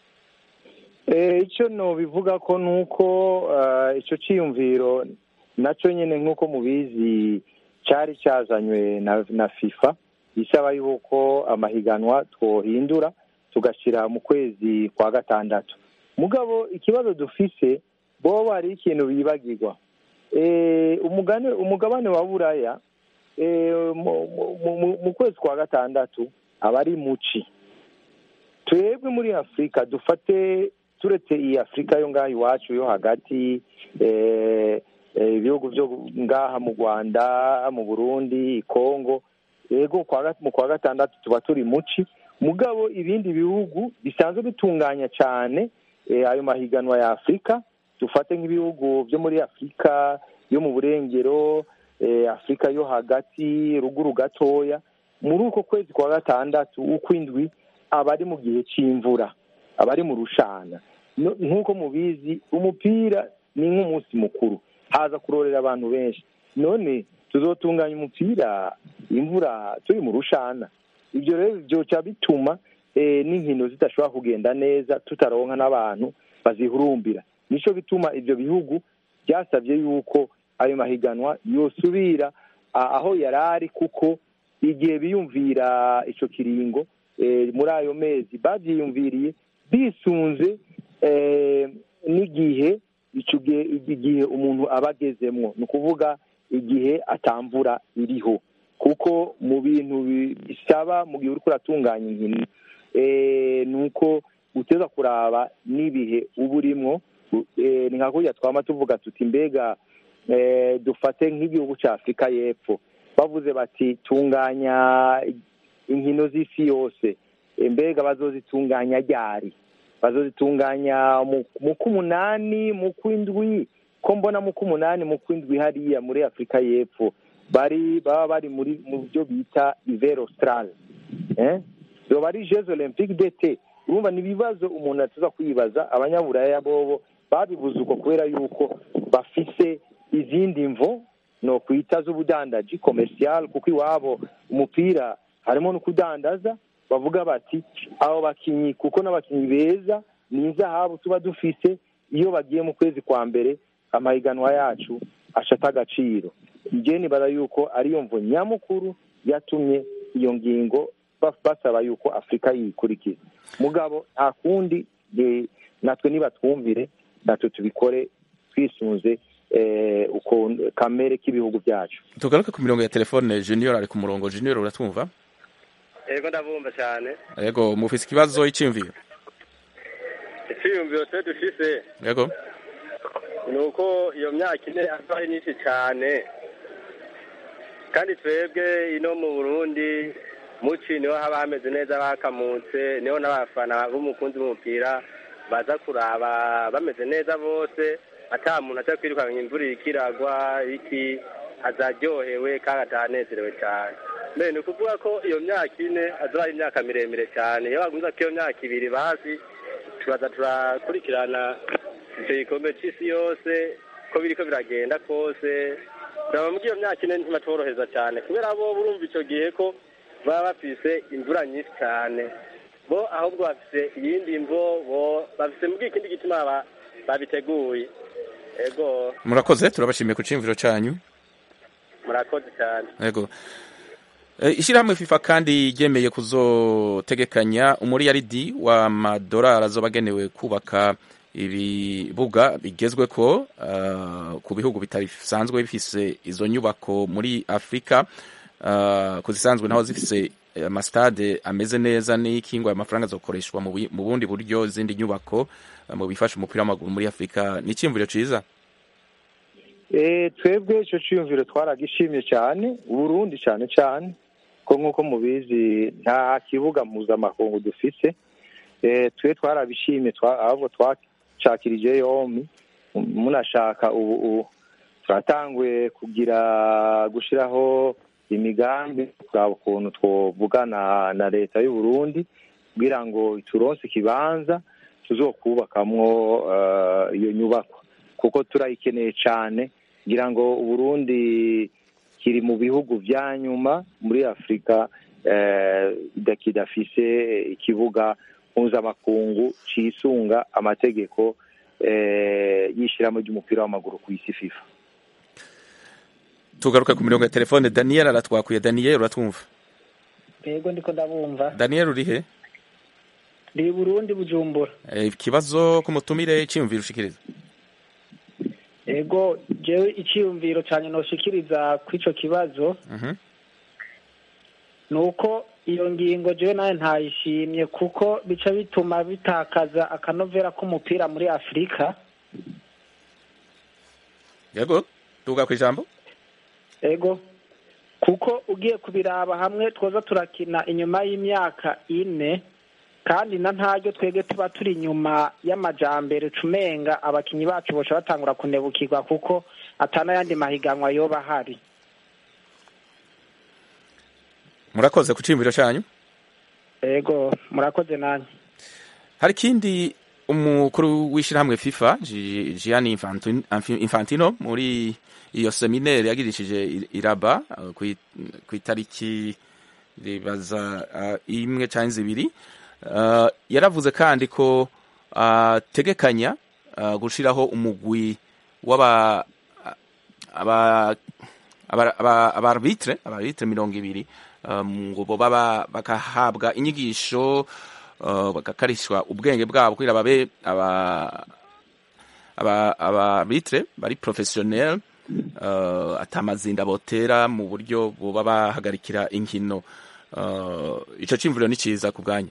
S4: icyo nobivuga ko ni uko icyo cyiyumviro nacyo nyine nk'uko mubizi cyari cyazanywe na fifa isaba yuko amahiganwa twohindura tugashyira mu kwezi kwa gatandatu mugabo ikibazo dufise bo hari ikintu bibagirwa umugabane wa buraya mu kwezi kwa gatandatu aba ari muci twebwe muri afurika dufate turetse iyi afurika yo ngaha iwacu yo hagati ibihugu byo ngaha mu rwanda mu burundi kongo yego mu kwa gatandatu tuba turi muci mugabo ibindi bihugu bisanzwe bitunganya cyane ayo mahiganwa ya afurika dufate nk'ibihugu byo muri afurika yo mu burengero afurika yo hagati ruguru gatoya muri uko kwezi kwa gatandatu ukw'indwi aba ari mu gihe cy'imvura abari mu rushana nk'uko mubizi umupira ni nk'umunsi mukuru haza kurorera abantu benshi none tuzotunganya umupira imvura turi mu rushana ibyo rero byoca bituma n'inkino zidashobora kugenda neza tutaronka n'abantu bazihurumbira nicyo bituma ibyo bihugu byasabye yuko ayo mahiganwa yosubira aho yari ari kuko igihe biyumvira icyo kiringo muri ayo mezi babyiyumviriye bisunze n'igihe igihe umuntu aba agezemwo ni ukuvuga igihe atamvura iriho kuko mu bintu bisaba mu gihe uri kuratunganya inkino ni uko uteza kuraba n'ibihe uba urimo ni nka kurya twaba tuvuga tuti mbega dufate nk'igihugu cya afurika y'epfo bavuze bati tunganya inkino z'isi yose mbega bazozitunganya ryari bazozitunganya mu k'umunani mu kw'indwi ko mbona mu k'umunani mu kw'indwi hariya muri afurika y'epfo bari baba bari muri mu byo bita ivero australe zoba ari jeux olympique dete urumva ni ibibazo umuntu atuza kwibaza abanyaburaya bobo babibuze uko kubera yuko bafise izindi mvo no kwita z'ubudandaji commercial kuko iwabo umupira harimo no kudandaza bavuga bati abo bakinyi kuko n'abakinyi beza ni inzahabu tuba dufise iyo bagiye mu kwezi kwa mbere amahiganwa yacu ashata agaciro njye nibaza yuko ariyo mvo nyamukuru yatumye iyo ngingo basaba yuko afurika yikurikiza mugabo nta kundi natwe niba twumvire natwe tubikore twisunze kamere k'ibihugu byacu
S1: tugaruke ku mirongo ya telefone junior ari ku murongo junior uratwumva
S9: yego ndabumva cyane
S1: yego mufise ikibazo icyiyumviro
S9: icyiyumviro twe dufise
S1: yego
S9: ni uko iyo myaka ine aba ari myinshi cyane kandi twebwe ino mu burundi muci niho haba hameze neza bakamutse niho n'abafana b'umukunzi w'umupira baza kuraba bameze neza bose ata muntu aza kwirukanka imvura ikiragwa iki azaryohewe kandi atanezerewe cyane mbere ni ukuvuga ko iyo myaka ine azaba ari imyaka miremire cyane iyo bagumiza ko iyo myaka ibiri bazi turaza turakurikirana icyo gikombe cy'isi yose ko biriko biragenda kose turaba muri iyo myaka ine ntibatworoheza cyane kubera bo burumva icyo gihe ko baba bafise imvura nyinshi cyane bo ahubwo bafise iyindi mvo bo bafise muri ikindi gituma babiteguye ego
S1: murakoze turabashimiye ku cyiyumviro cyanyu
S9: murakoze cyane
S1: yego ishyirahamwe fifa kandi ryemeye kuzotegekanya umuriyaridi w'amadolari azoba agenewe kubaka ibibuga bigezwe ko ku bihugu bitasanzwe bifise izo nyubako muri afurika ku zisanzwe naho zifise amasitade ameze neza n'ikingwa amafaranga azokoreshwa mu bundi buryo izindi nyubako mu bifasha umupira w'amaguru muri afurika ni icyiyumviro cyiza
S4: twebwe icyo cyiyumviro twaragishimye cyane uburundi cyane cyane ko nk'uko mubizi nta kibuga mpuzamakungu dufite twe twarabishimye ahubwo twacakirije yombi munashaka ubu turatanguye kugira gushyiraho imigambi kuraba ukuntu twavugana na leta y'u Burundi kugira ngo turonse ikibanza tuzokubakamwo eh, iyo nyubakwa kuko turayikeneye cyane kugira ngo uburundi kiri mu bihugu vya nyuma muri afurika eh, da- kidafise ikibuga mpuzamakungu cisunga amategeko eh, y'ishirahamwe ry'umupira w'amaguru ku isi fifa
S1: tugaruka ku mirongo ya telefone daniel aratwakuye daniel uratwumva
S10: yego ndiko ndabumva
S1: daniel urihe
S10: ndi burundi bujumbura
S1: Eh, ikibazo ku mutumire cyiyumvira ushikiriza
S10: yego jewe iciyumviro cyane noshikiriza kw'ico kibazo
S1: Mhm.
S10: ni uko iyo ngingo jewe nawe ntayishimye kuko bica bituma bitakaza akanovera k'umupira muri afurika
S1: yego tuga ku ijambo
S10: ego kuko ugiye kubiraba hamwe twoza turakina inyuma y'imyaka ine kandi na ntaryo twebwe tuba turi inyuma y'amajambere cumenga abakinyi bacu boca batangura kunebukirwa kuko atanayandi mahiganwa yoba ahari
S1: murakoze ku cyiyumviro cyanyu
S10: ego murakoze nanjye
S1: hari ikindi umukuru w'ishyirahamwe fifa Gi- gianni Infantino- Infi- infantino muri iyo seminere yagirishije i- iraba uh, ku i- ku itariki ribaza uh, imwe cyangwa zibiri Uh, yaravuze kandi ko ategekanya uh, gushiraho umugwi w'aba aba aba- aba- abarbitre abarbitre mirongo ibiri um, ngo boba ba- bagahabwa inyigisho uh, bagakarishwa ubwenge bwabo kugira babe aba aba abarbitre bari professionnel uh, atamazinda botera mu buryo boba bahagarikira inkino uh, ico cimvuriro ni ciza ku bwanyu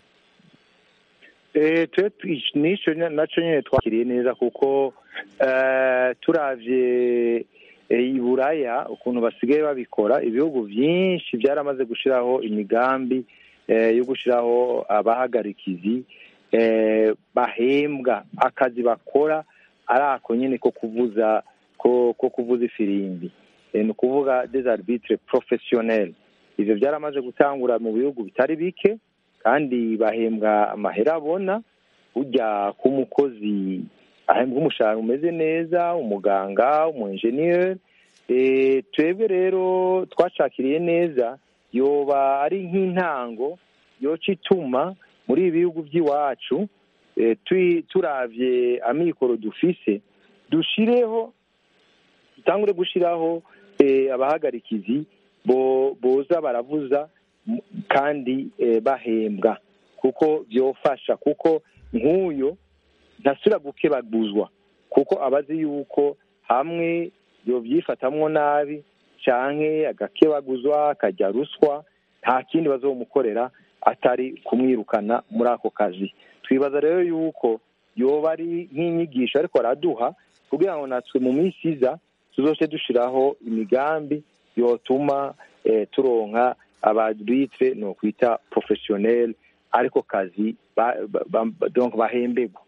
S4: Eh, twe twi- nico nya- naco nyene twakiriye neza kuko eh, turavye eh, i buraya ukuntu basigaye babikora ibihugu vyinshi vyaramaze gushiraho imigambi eh, yo gushiraho abahagarikizi eh, bahembwa akazi bakora ari ako nyene ko kuvuza ko, ko kuvuza ifirimbi eh, ni ukuvuga des arbitres professionnels ivyo vyaramaze gutangura mu bihugu bitari bike kandi bahembwa amahera abona ujya ku mukozi ahembwa umushahara umeze neza umuganga umu-enjeniyeri Eh, twebwe rero twashakiriye neza yoba ari nk'intango yoca ituma muri ibi bihugu by'iwacu eh, tui- turavye amikoro dufise dushireho dutangure gushiraho eh, abahagarikizi bo boza baravuza m- kandi eh, bahembwa kuko byofasha kuko nk'uyo ntasubira gukebaguzwa kuko abazi yuko hamwe yovyifatamwo nabi canke agakebaguzwa akajya ruswa nta kindi bazomukorera atari kumwirukana muri ako kazi twibaza rero yuko yoba ari nk'inyigisho ariko araduha kugira ngo natwe mu minsi iza tuzoce dushiraho imigambi yotuma eh, turonka abarbitre no kwita professionnel ariko kazi ba, ba, ba, donc bahembegwa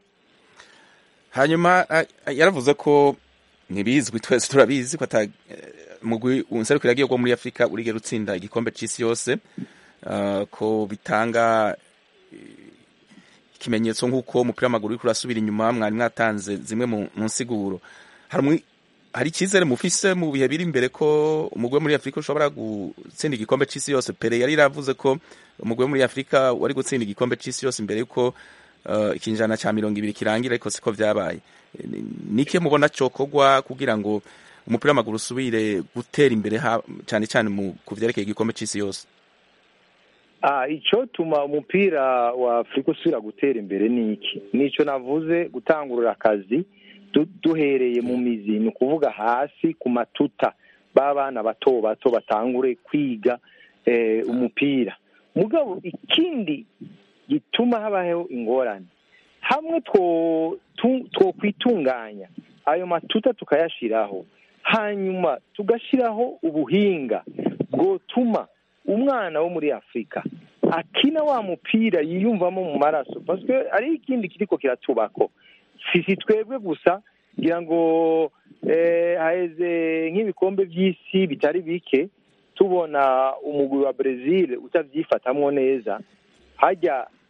S1: hanyuma a- a- yaravuze ko ntibizwi twese turabizi ko ata eh, mugwi unserukira agiye muri afurika urigera utsinda igikombe c'isi yose uh, ko bitanga eh, ikimenyetso nk'uko umupira w'amaguru uriko urasubira inyuma mwari mwatanze zimwe mu mu nsiguro hari umwi- hari icyizere mufise mu bihe biri imbere ko umugwi wo muri afurika ushobora gutsinda igikombe c'isi yose pere yari yaravuze ko umugwi wo muri afurika wari gutsinda igikombe c'isi yose imbere yuko uh, ikinjana ca mirongo ibiri kirangira ariko siko vyabaye Ni- nike mubona cokogwa kugira ngo umupira w'amaguru usubire gutera imbere ha- cane cane mu ku vyerekeye igikombe c'isi yose
S4: Ah, icotuma umupira wa Afurika usubira gutera imbere ni iki nico navuze gutangurira akazi du- duhereye mu mizi ni ukuvuga hasi ku matuta b'abana bato bato batangure kwiga eh, umupira mugabo ikindi gituma habaho ingorane hamwe two tu- twokwitunganya ayo matuta tukayashiraho hanyuma tugashiraho ubuhinga bwotuma umwana wo muri afurika akina wa mupira yiyumvamo mu maraso paswe ari ikindi kiriko kiratubako sisi twebwe gusa ngira ngo eh, haheze nk'ibikombe by'isi bitari bike tubona umugwi wa brezil utavyifatamwo neza hajya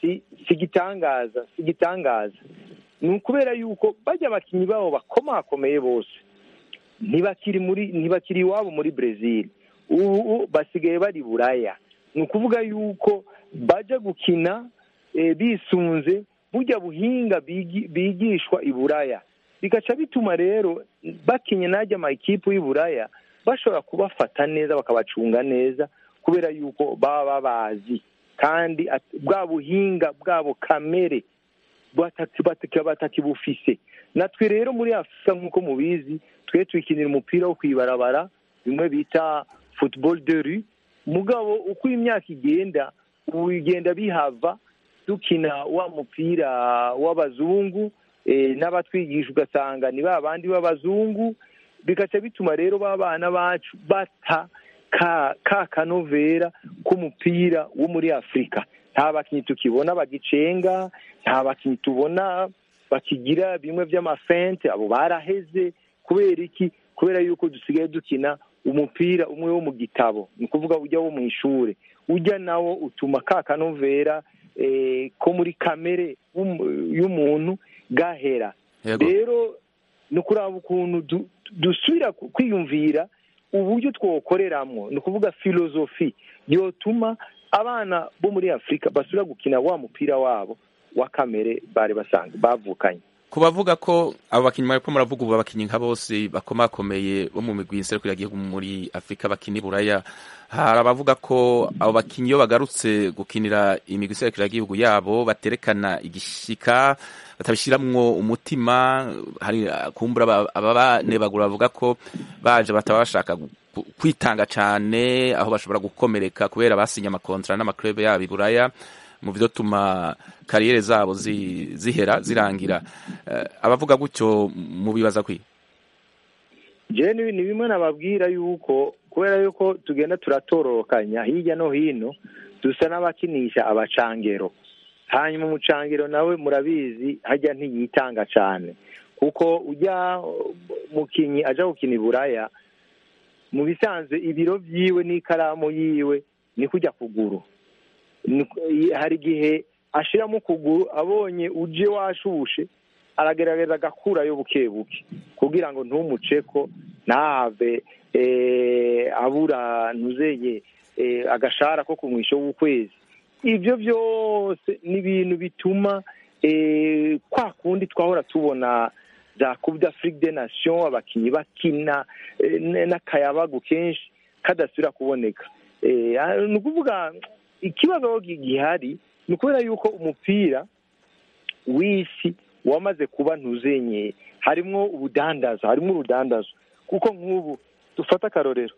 S4: si si igitangaza si igitangaza ni ukubera yuko bajya abakinnyi babo bakomakomeye bose ntibakiri muri ntibakiri iwabo muri brezil ubu basigaye bari buraya ni ukuvuga yuko bajya gukina eh, bisunze burya buhinga bigi- bigishwa i buraya bigaca bituma rero bakinye n'ajya amakipe y'i buraya bashobora kubafata neza bakabacunga neza kubera yuko baba babazi kandi at- bwa buhinga bwabo kamere bataki- bataki- batakibufise natwe rero muri afurika nk'uko mubizi twe twikinira umupira wo kwibarabara bimwe bita football de rue mugabo uko imyaka igenda ubu bigenda bihava dukina wa mupira w'abazungu eh, n'abatwigisha ugasanga ni ba bandi b'abazungu bigaca bituma rero ba bana bacu bata ka ka kanovera k'umupira wo muri afurika nta bakinnyi tukibona bagicenga nta bakinnyi tubona bakigira bimwe by'amafente abo baraheze kubera iki kubera yuko dusigaye dukina umupira umwe wo mu gitabo ni ukuvuga ujya wo mu ishuri ujya nawo utuma ka kanovera eh, ko muri kamere y'umu- y'umuntu gahera
S1: Yego.
S4: rero ni ukuraba ukuntu du- dusubira ku- kwiyumvira uburyo twokoreramwo ni ukuvuga filozofi yotuma abana bo muri afurika basubira gukina wa mupira wabo wa kamere bari basanzwe bavukanye
S1: ku bavuga ko abo bakinnyi bariko muravuga ubu abakinnyi nka bose bakomakomeye bo mu migwi nserukira igihugu muri afurika bakina i buraya hari abavuga ko abo bakinnyi iyo bagarutse gukinira imigwi nserukira igihugu yabo baterekana igishika batabishiramwo umutima hari uh, kumbura aba- ababanebagura bavuga ko baje bataba bashaka gu- gu- kwitanga cane aho bashobora gukomereka kubera basinye amakontra n'amaklube yabo i buraya mu vyotuma kariyere zabo zi- zihera zirangira Eh, abavuga gutyo mubibaza kwi
S4: jewe ni ni bimwe nababwira yuko kubera yuko tugenda turatororokanya hirya no hino dusa n'abakinisha abacangero hanyuma umucangero nawe murabizi hajya ntiyitanga cyane kuko ujya mukinyi aja gukina i buraya mu bisanzwe ibiro vyiwe n'ikaramu yiwe ni kujya kuguru Ni- hari igihe ashiramo ukuguru abonye uje washushe aragerageza agakurayo buke buke kugira ngo ntumuceko ntahave eh, abura ntuzeye eh, agashara ko ku mwisho w'ukwezi ibyo byose ni ibintu bituma eh, kwa kundi twahora tubona za coupe d'afrique des nations abakinnyi bakina eh, n- n'akayabagu kenshi kadasubira kuboneka Eh, ah, ni ukuvuga ikibazo aho gi- gihari ni ukubera yuko umupira w'isi wamaze kuba ntuzenyeye harimwo ubudandazo harimwo urudandazo kuko nk'ubu dufata akarorero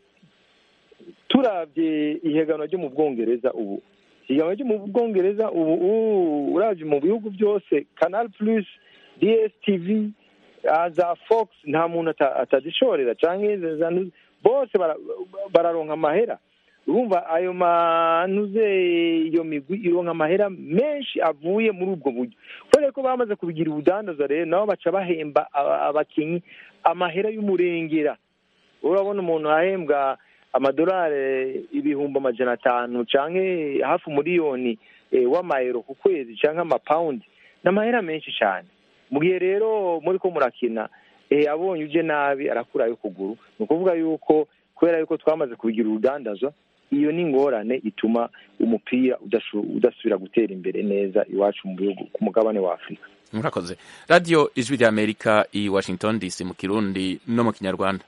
S4: turabye ihiganwa ryo mu bwongereza ubu ihiganwa ryo mu bwongereza ubu ubu urabye mu bihugu byose canal plus dstv ah, za fox nta muntu ata- atazishorera canke za- za- bose bara- bararonka amahera urumva ayo manuze iyo migwi ironka amahera menshi avuye muri ubwo buryo kubera ko bamaze kubigira ubudandaza rero nabo baca bahemba aba- abakinyi amahera y'umurengera urabona umuntu ahembwa amadolari ibihumbi amajana atanu canke hafi umuriyoni eh, w'amayero ku kwezi canke amapawundi ni amahera menshi cyane mu gihe rero muri ko murakina eh, abonye uje nabi arakurayo ukuguru ni ukuvuga yuko kubera yuko twamaze kubigira urudandaza iyo ni ingorane ituma umupira udashu- udasubira gutera imbere neza iwacu mu bihugu ku mugabane wa afurika
S1: murakoze radiyo ijwi rya amerika i washington dc mu kirundi no mu kinyarwanda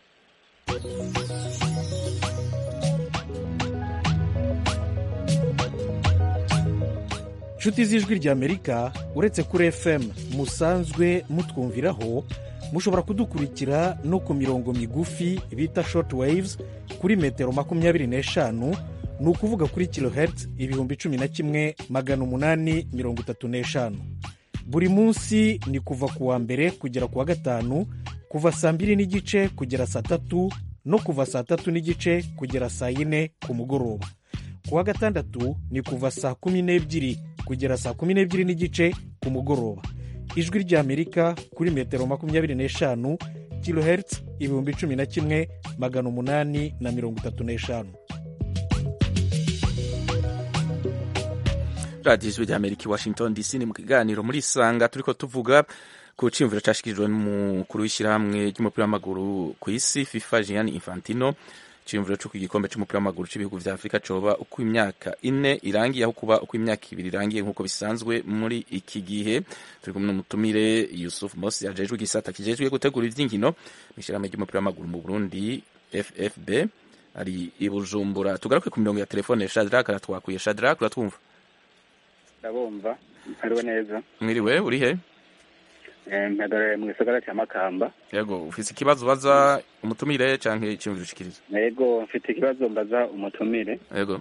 S11: nshuti z'ijwi ry'amerika uretse kuri fm musanzwe mutwumviraho mushobora kudukurikira no ku mirongo migufi bita short waves kuri metero makumyabiri n'eshanu ni ukuvuga kuri kilohertz ibihumbi cumi na kimwe magana umunani mirongo itatu n'eshanu buri munsi ni kuva ku wa mbere kugera ku wa gatanu kuva saa mbiri n'igice kugera saa tatu no kuva saa tatu n'igice kugera saa yine ku mugoroba ku wa gatandatu ni kuva saa kumi n'ebyiri kugera saa kumi n'ebyiri n'igice ku mugoroba ijwi ry'amerika kuri metero makumyabiri n'eshanu kilohertz ibihumbi cumi na kimwe magana umunani na mirongo itatu n'eshanu
S1: radiyo ijwi rya amerika i washington dc ni mu kiganiro muri isanga turiko tuvuga ku ciyumviro cashikirijwe n'umukuru w'ishyirahamwe ry'umupira w'amaguru ku isi fifa gianni infantino ciyumviro c'uko igikombe c'umupira w'amaguru c'ibihugu vya afurika coba uko imyaka ine irangiye aho kuba uko imyaka ibiri irangiye nk'uko bisanzwe muri iki gihe turi kumwe n'umutumire yusuf mosi ajejwe igisata kijejwe gutegura ivy'inkino mw'ishyirahamwe ry'umupira w'amaguru mu burundi ffb ari i bujumbura tugaruke ku mirongo ya telefone shadrack aratwakuye shadrack uratwumva
S12: ndabumva hariwe neza
S1: mwiriwe uri he
S12: mpagaraye mu gisagara cya makamba
S1: yego ufise ikibazo ubaza umutumire canke iciyumviro ushikiriza
S12: yego mfite ikibazo mbaza umutumire
S1: yego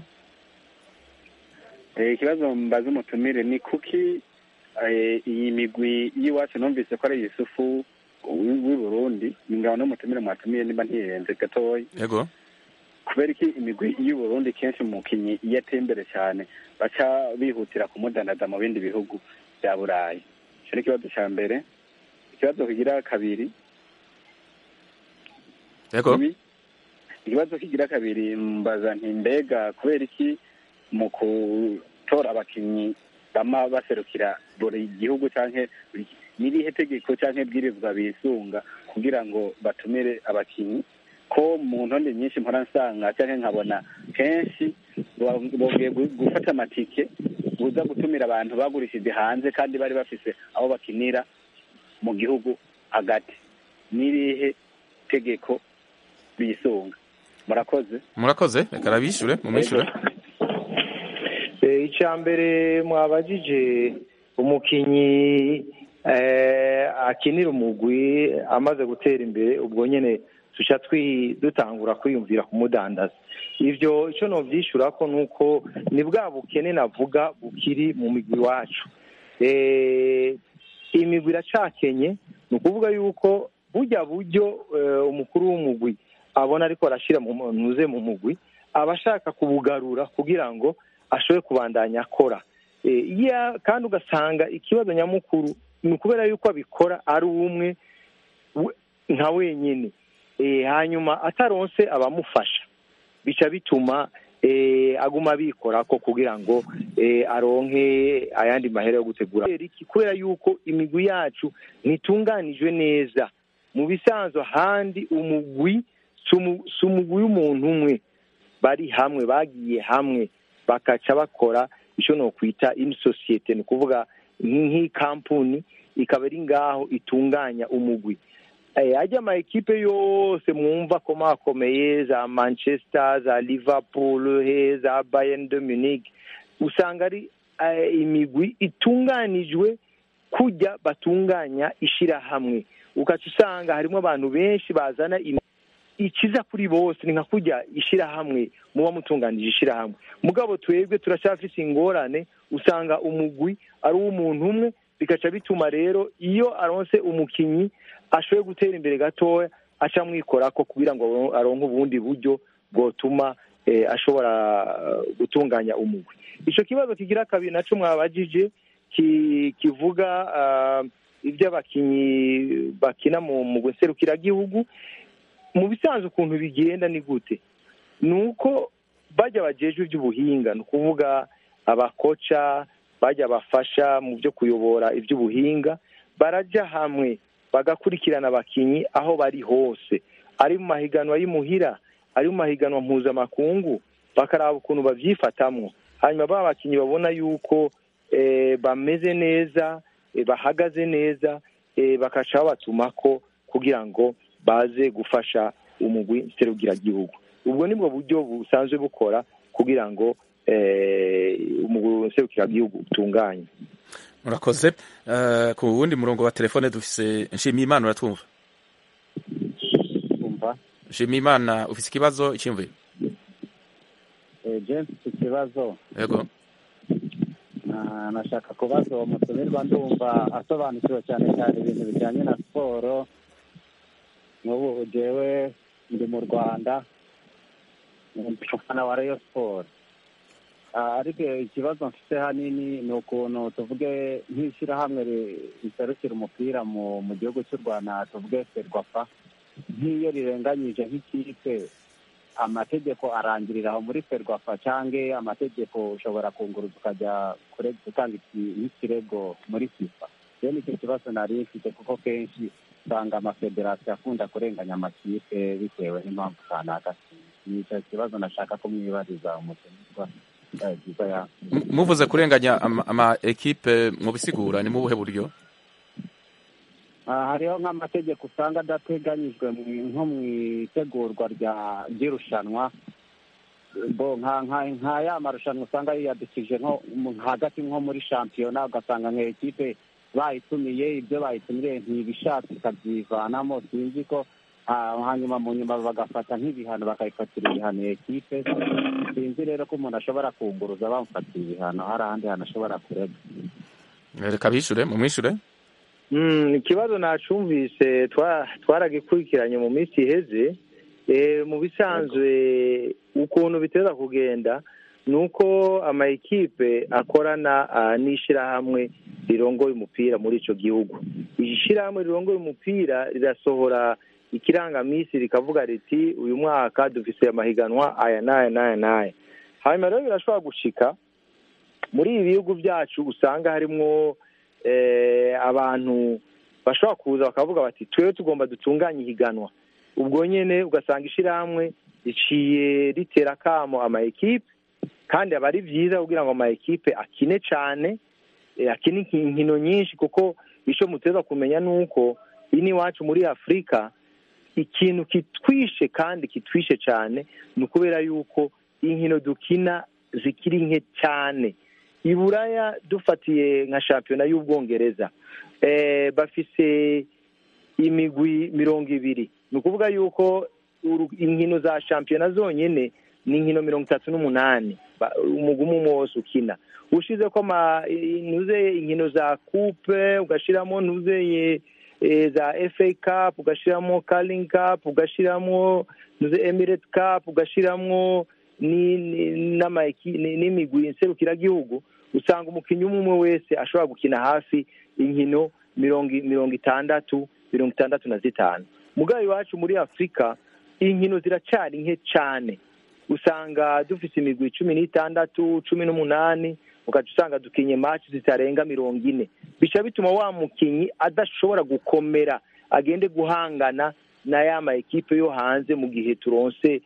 S12: Eh, ikibazo mbaza umutumire ni kuki eh, iyi migwi y'iwacu numvise ko ari yusufu w'i w'i burundi ingabo n'umutumire mwatumiye nimba ntiyenze gatoya
S1: yego
S12: kubera iki imigwi y'u Burundi kenshi umukinyi iyo ateye imbere cyane baca bihutira kumudandaza mu bindi bihugu bya burayi icyo ni ikibazo cya mbere ikibazo kigira kabiri
S1: yego
S12: ibi- ikibazo kigira kabiri mbaza nti mbega kubera iki mu gutora abakinnyi bama baserukira buri gihugu canke buri n'irihe tegeko canke bwirizwa bisunga kugira ngo batumire abakinnyi ko mu ntonde nyinshi mpora nsanga canke nkabona kenshi bo- bongeye gu- gufata amatike buza gutumira abantu bagurishije hanze kandi bari bafise aho bakinira mu gihugu hagati n'irihe tegeko bisunga murakoze
S1: murakoze reka arabishure mumwishure
S4: Eh, icya mbere mwabajije umukinnyi eh, akinira umugwi amaze gutera imbere ubwo nyine tuca twi- dutangura kwiyumvira kumudandaza ivyo icyo novyishura ko nuko ni bwa bukene navuga bukiri mu migwi iwacu Eh, imigwi iracakenye ni ukuvuga yuko burya buryo eh, umukuru w'umugwi abona ariko arashira mu ntuze mu mugwi aba ashaka kubugarura kugira ngo ashobore kubandanya akora Eh, iya- kandi ugasanga ikibazo nyamukuru ni ukubera yuko abikora ari umwe we- nka wenyine Eh, hanyuma ataronse abamufasha bica bituma eh, aguma abikora ko kugira ngo eh, aronke ayandi mahera yo gutegura Kubera iki? kubera yuko imigwi yacu ntitunganijwe neza mu bisanzwe ahandi umugwi si umu- si umugwi w'umuntu umwe bari hamwe bagiye hamwe bakaca bakora icyo nokwita ini sosiyete ni ukuvuga nk- nk'ikampuni ikaba iri ngaho itunganya umugwi Eh, ajya ama ekipe yose mwumva komakomeye za manchester za liverpool he za bayern de munich usanga ari eh, imigwi itunganijwe kujya batunganya ishirahamwe ugaca usanga harimo abantu benshi bazana imi- ikiza kuri bose ni nka kujya ishirahamwe muba mutunganije ishirahamwe mugabo twebwe turacyafise ingorane usanga umugwi ari uw'umuntu umwe bigaca bituma rero iyo aronse umukinyi ashoboye gutera imbere gatoya aca amwikorako kugira ngo aro- aronke ubundi buryo bwotuma eh, ashobora eh, gutunganya umugwi ico kibazo kigira kabiri naco mwabajije ki- kivuga ah, ivy'abakinyi bakina mu mugwi nserukiragihugu mu bisanzwe ukuntu bigenda ni gute ni uko bajya bajejwe iby'ubuhinga ni ukuvuga abakoca bajya bafasha mu byo kuyobora iby'ubuhinga barajya hamwe bagakurikirana abakinyi aho bari hose ari mu mahiganwa y'imuhira ari mu mahiganwa mpuzamakungu bakaraba ukuntu babyifatamwo hanyuma ba bakinyi babona yuko eh, bameze neza eh, bahagaze neza eh, bakaca babatumako kugira ngo baze gufasha umugwi nserugiragihugu ubwo nibwo buryo busanzwe bukora kugira ngo eh, umugwi nserukiragihugu utunganye
S1: murakoze Eh, ku wundi murongo wa telefone dufise nshimiyimana uratwumva
S13: kumva
S1: nshimiyimana ufise ikibazo iciyumviro
S13: james ikibazo
S1: yego
S13: Ah, nashaka kubaza uwo mutumirwa ndumva asobanukiwe cyane cyane ibintu bijyanye na siporo nk'ubu jewe ndi mu rwanda ni umufana wa rayo siporo Ah, ariko ikibazo mfite hanini ni ukuntu tuvuge nk'ishyirahamwe ri- riserukira umupira mu mu gihugu cy'u rwanda tuvuge ferwafa nk'iyo rirenganyije nk'ikipe amategeko arangirira aho muri ferwafa cyangwa amategeko ushobora kunguruza ukajya kure- gutanga iki- nk'ikirego muri fifa rero nicyo kibazo nari mfite kuko kenshi usanga amafederasiyo akunda kurenganya amakipe bitewe n'impamvu kanaka nicyo kibazo nashaka kumwibariza umutumirwa Eh, byiza ya
S1: M- muvuze kurenganya ama, ama ekipe mubisigura ni mu buhe buryo
S13: Ah, hariho nk'amategeko usanga adateganyijwe mu- nko mu itegurwa rya ry'irushanwa bo nka nka nka ya marushanwa usanga yiyadukije nko mu- hagati nko muri shampiyona ugasanga nka ekipe bayitumiye ibyo bayitumiriye ntibishatse ikabyivanamo sinzi ko ah, hanyuma mu nyuma bagafata nk'ibihano bakayifatira ibihano iyo ekipe sinzi rero ko umuntu ashobora kunguruza bamufatira ibihano hari ahandi hantu ashobora kurega
S1: reka bishure mumwishure
S4: Mm, ikibazo nacumvise twa- twaragikurikiranye mu minsi iheze Eh, mu bisanzwe ukuntu biteza kugenda ni uko ama ekipe akorana ah, n'ishirahamwe rirongoye umupira muri ico gihugu iri shirahamwe rirongoye umupira rirasohora ikirangamisi rikavuga riti uyu mwaka dufise amahiganwa aya n'aya n'aya n'aya hanyuma rero birashobora gushika muri ibi bihugu byacu usanga harimwo eh, abantu bashobora kuza bakavuga bati twewe tugomba dutunganye ihiganwa ubwo nyene ugasanga ishirahamwe riciye ritera akamo ama ekipe kandi aba ari vyiza kugira ngo ama ekipe akine cane eh, akine inki- inkino nyinshi kuko ico muteza kumenya nuko ini iwacu muri afurika ikintu kitwishe kandi kitwishe cane ni ukubera yuko inkino dukina zikiri nke cyane i buraya dufatiye nka shampiyona y'ubwongereza eh, bafise imigwi mirongo ibiri ni ukuvuga yuko uru- inkino za shampiyona zonyine ni inkino mirongo itatu n'umunani Ba- umugwi umwe umwe wose ukina ushize ko ama ntuze inkino za coupe ugashiramo ntuzeye eh, za FA Cup ugashiramo Carling Cup ugashiramo ntuze Emirates Cup ugashiramo ni- ni- n'ama eki- ni- n'imigwi nserukiragihugu usanga umukinnyi umwe umwe wese ashobora gukina hafi inkino mirongo i- mirongo itandatu mirongo itandatu na zitanu mugabo iwacu muri afurika inkino ziracyari nke cyane usanga dufite imigwi cumi n'itandatu cumi n'umunani ugaca usanga dukinye match zitarenga mirongo ine bica bituma wa mukinyi adashobora gukomera agende guhangana na ya ma ekipe yo hanze mu gihe turonse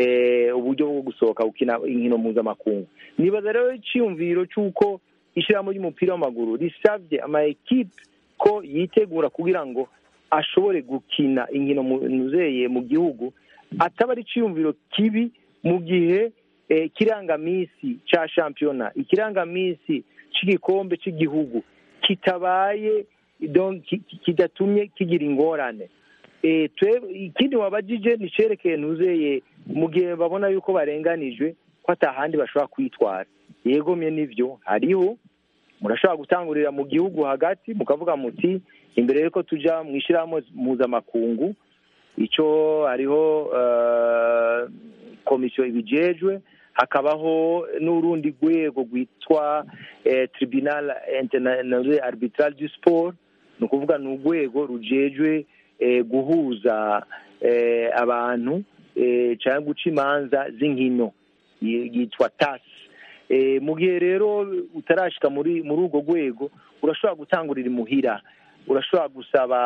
S4: eh, uburyo bwo gusohoka gukina inkino mpuzamakungu nibaza rero icyiyumviro cy'uko ishyirahamwe ry'umupira w'amaguru risabye ama ekipe ko yitegura kugira ngo ashobore gukina inkino mu- nuzeye mu gihugu ataba ari icyiyumviro kibi mu gihe eh, ikirangamisi cya shampiyona ikirangamisi cy'igikombe cy'igihugu kitabaye donc ki- ki- kidatumye kigira ingorane Eh, twe ikindi wabajije ni cerekeye ntuzeye mu gihe babona yuko barenganijwe ko atahandi bashobora kwitwara yegomye n'ivyo hariho murashobora gutangurira mu gihugu hagati mukavuga muti imbere yuko tuja mu ishyirahamwe mpuzamakungu ico hariho eh, komisiyo ibijejwe hakabaho n'urundi rwego rwitwa eh, tribunal international arbitral du sport ni ukuvuga ni urwego rujejwe eh, guhuza eh, abantu eh, cyangwa guca imanza z'inkino yi- yitwa tas Eh, mu gihe rero utarashika muri muri urwo rwego urashobora gutangurira imuhira urashobora gusaba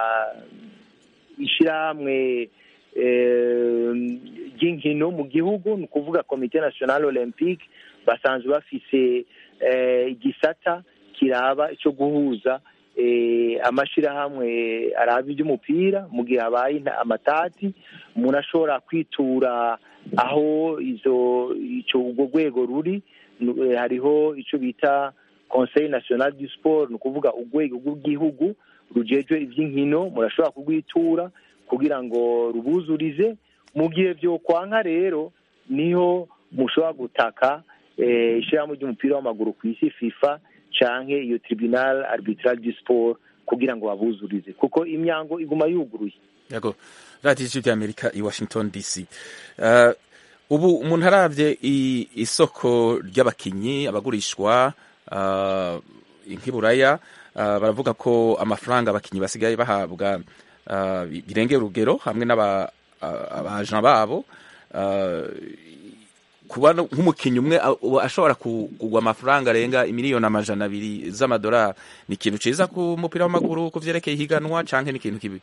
S4: ishyirahamwe eh, ry'inkino mu gihugu ni ukuvuga komite national olympique basanzwe bafise eh, igisata kiraba cyo guhuza eh, amashyirahamwe araba iby'umupira mu gihe habaye inta- amatati umuntu ashobora kwitura aho izo icyo urwo rwego ruri Nu- eh, hariho icyo bita conseil national du sport ni ukuvuga urwego rw'igihugu rujejwe iby'inkino murashobora kurwitura kugira ngo rubuzurize mu gihe byokwanka rero niho mushobora gutaka eh, ishyirahamwe ry'umupira w'amaguru ku isi fifa canke iyo tribunal arbitral du sport kugira ngo babuzurize kuko imyango iguma yuguruye
S1: yego radiyo ijwi ry'amerika i washington dc Eh, ubu umuntu arabye i- isoko ry'abakinyi abagurishwa uh, nk'iburaya uh, baravuga ko amafaranga abakinyi basigaye bahabwa uh, birengera urugero hamwe n'abaja babo uh, kuba no- nk'umukinnyi umwe a- uba ashobora ku- kugwa amafaranga arenga imiliyoni amajana abiri z'amadolari ni ikintu ciza ku mupira w'amaguru ku vyerekeye ihiganwa canke ni ikintu kibi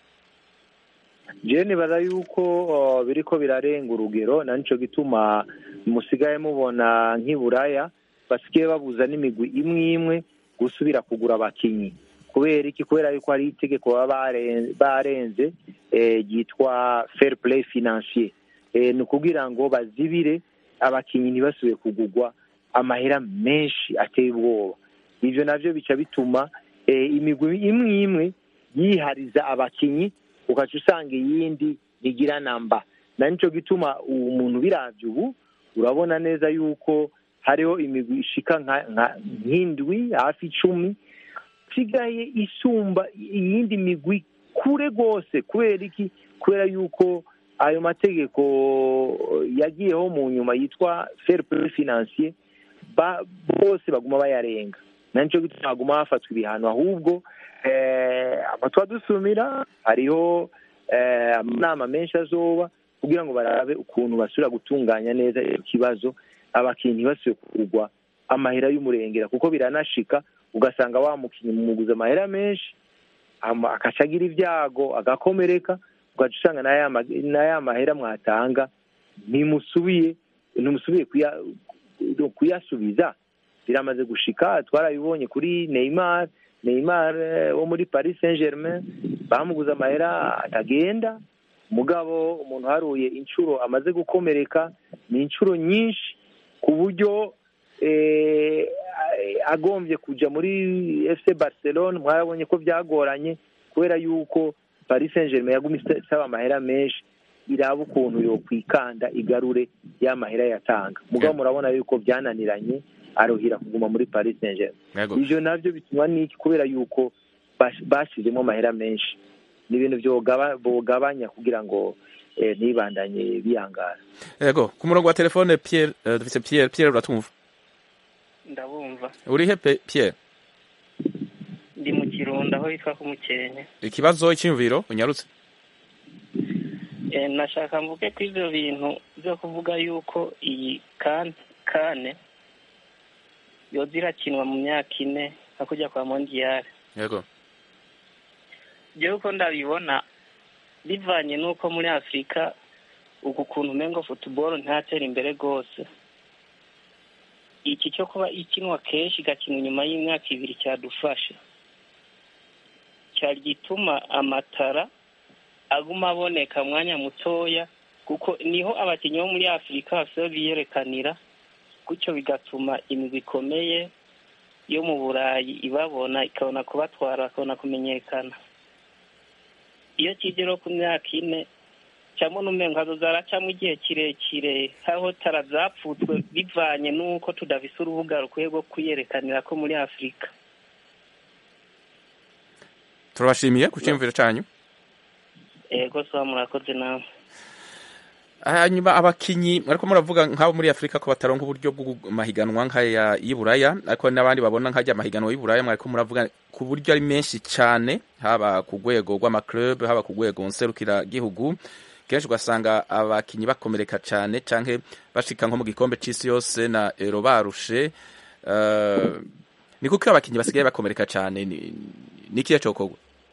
S4: je nibaza yuko uh, biriko birarenga urugero na nico gituma musigaye mubona nk'iburaya basigaye babuza n'imigwi imwe imwe gusubira kugura abakinyi kubera iki kubera yuko hari itegeko baba bare- barenze eh, ryitwa fair play financier eh, ni ukugira ngo bazibire abakinyi ntibasubire kugurwa amahera menshi ateye ubwoba ivyo navyo bica bituma eh, imigwi imwe imwe yihariza abakinyi ugaca usanga iyindi ntigira namba na nico gituma umuntu biravye ubu urabona neza yuko hariho imigwi ishika nka- nka- nk'indwi hafi icumi isigaye isumba iyindi migwi kure rwose kubera iki kubera yuko ayo mategeko yagiyeho mu nyuma yitwa fair play financier ba- bose baguma bayarenga na nico gituma haguma hafatwa ibihano ahubwo eh, amatwa dusumira hariho eh, amanama menshi azoba kugira ngo barabe ukuntu basubira gutunganya neza icyo kibazo abakinnyi ntibasubire kugurwa amahera y'umurengera kuko biranashika ugasanga wa mukinnyi mumuguza amahera menshi ama- akaca agira ibyago agakomereka ugaca usanga na ya ma- na ya mahera mwatanga ntimusubiye ntimusubiye kuya- kuyasubiza biramaze gushika twarabibonye kuri Neymar Neymar eh, wo muri Paris Saint-Germain bamuguze amahera atagenda mugabo umuntu haruye inshuro amaze gukomereka ni inshuro nyinshi ku buryo eh, agombye kuja muri FC Barcelone mwarabonye ko byagoranye kubera yuko Paris Saint-Germain yaguma isaba amahera menshi iraba ukuntu yokwikanda igarure ya mahera yatanga mugabo murabona yuko byananiranye aruhira kuguma muri Paris Saint-Germain
S1: Yego.
S4: ivyo navyo bituma niki kubera yuko bash- bashizemo amahera menshi ni ibintu vyogaba- bogabanya kugira ngo eh, ntibandanye biyangara
S1: yego ku murongo wa telefone Pierre eh, dufise Pierre Pierre uratumva
S14: ndabumva
S1: urihe pe- Pierre
S14: ndi mu kirundo aho hitwa ku mukenke
S1: ikibazo icyumviro unyarutse
S14: Eh, nashaka mvuge ko ivyo bintu vyo kuvuga yuko iyi kan kane yoza irakinwa mu myaka ine nka kujya kwa mondiyari
S1: yego
S14: jewe uko ndabibona bivanye n'uko muri afurika uku kuntu umengo futuboro ntatera imbere rwose iki cyo kuba ikinwa kenshi igakinwa inyuma y'imyaka ibiri cyadufasha cyari gituma amatara aguma aboneka mwanya mutoya kuko niho abakinnyi bo muri afurika bafite biyerekanira gutyo bigatuma imigwi ikomeye yo mu burayi ibabona ikabona kubatwara bakabona kumenyekana iyo kigero ku myaka ine cyangwa n'umengo hazoza haracamo igihe kirekire aho tara zapfutswe bivanye n'uko tudafise urubuga rukwiye rwo kuyerekanira ko muri afurika
S1: turabashimiye ku cyumviro cyanyu
S14: ego soba murakoze nawe
S1: hanyuma abakinyi ariko muravuga nk'abo muri afurika ko bataronka uburyo bw'amahiganwa nk'aya y'iburaya ariko n'abandi babona nk'ajya amahiganwa y'iburaya mwariko muravuga ku buryo ari menshi cyane haba ku rwego rw'amaclub haba ku rwego nserukiragihugu kenshi ugasanga abakinyi bakomereka cyane canke bashika nko mu gikombe c'isi yose na ero barushe uh, ni kuko abakinyi basigaye bakomereka cyane ni, ni ikihe cokorwa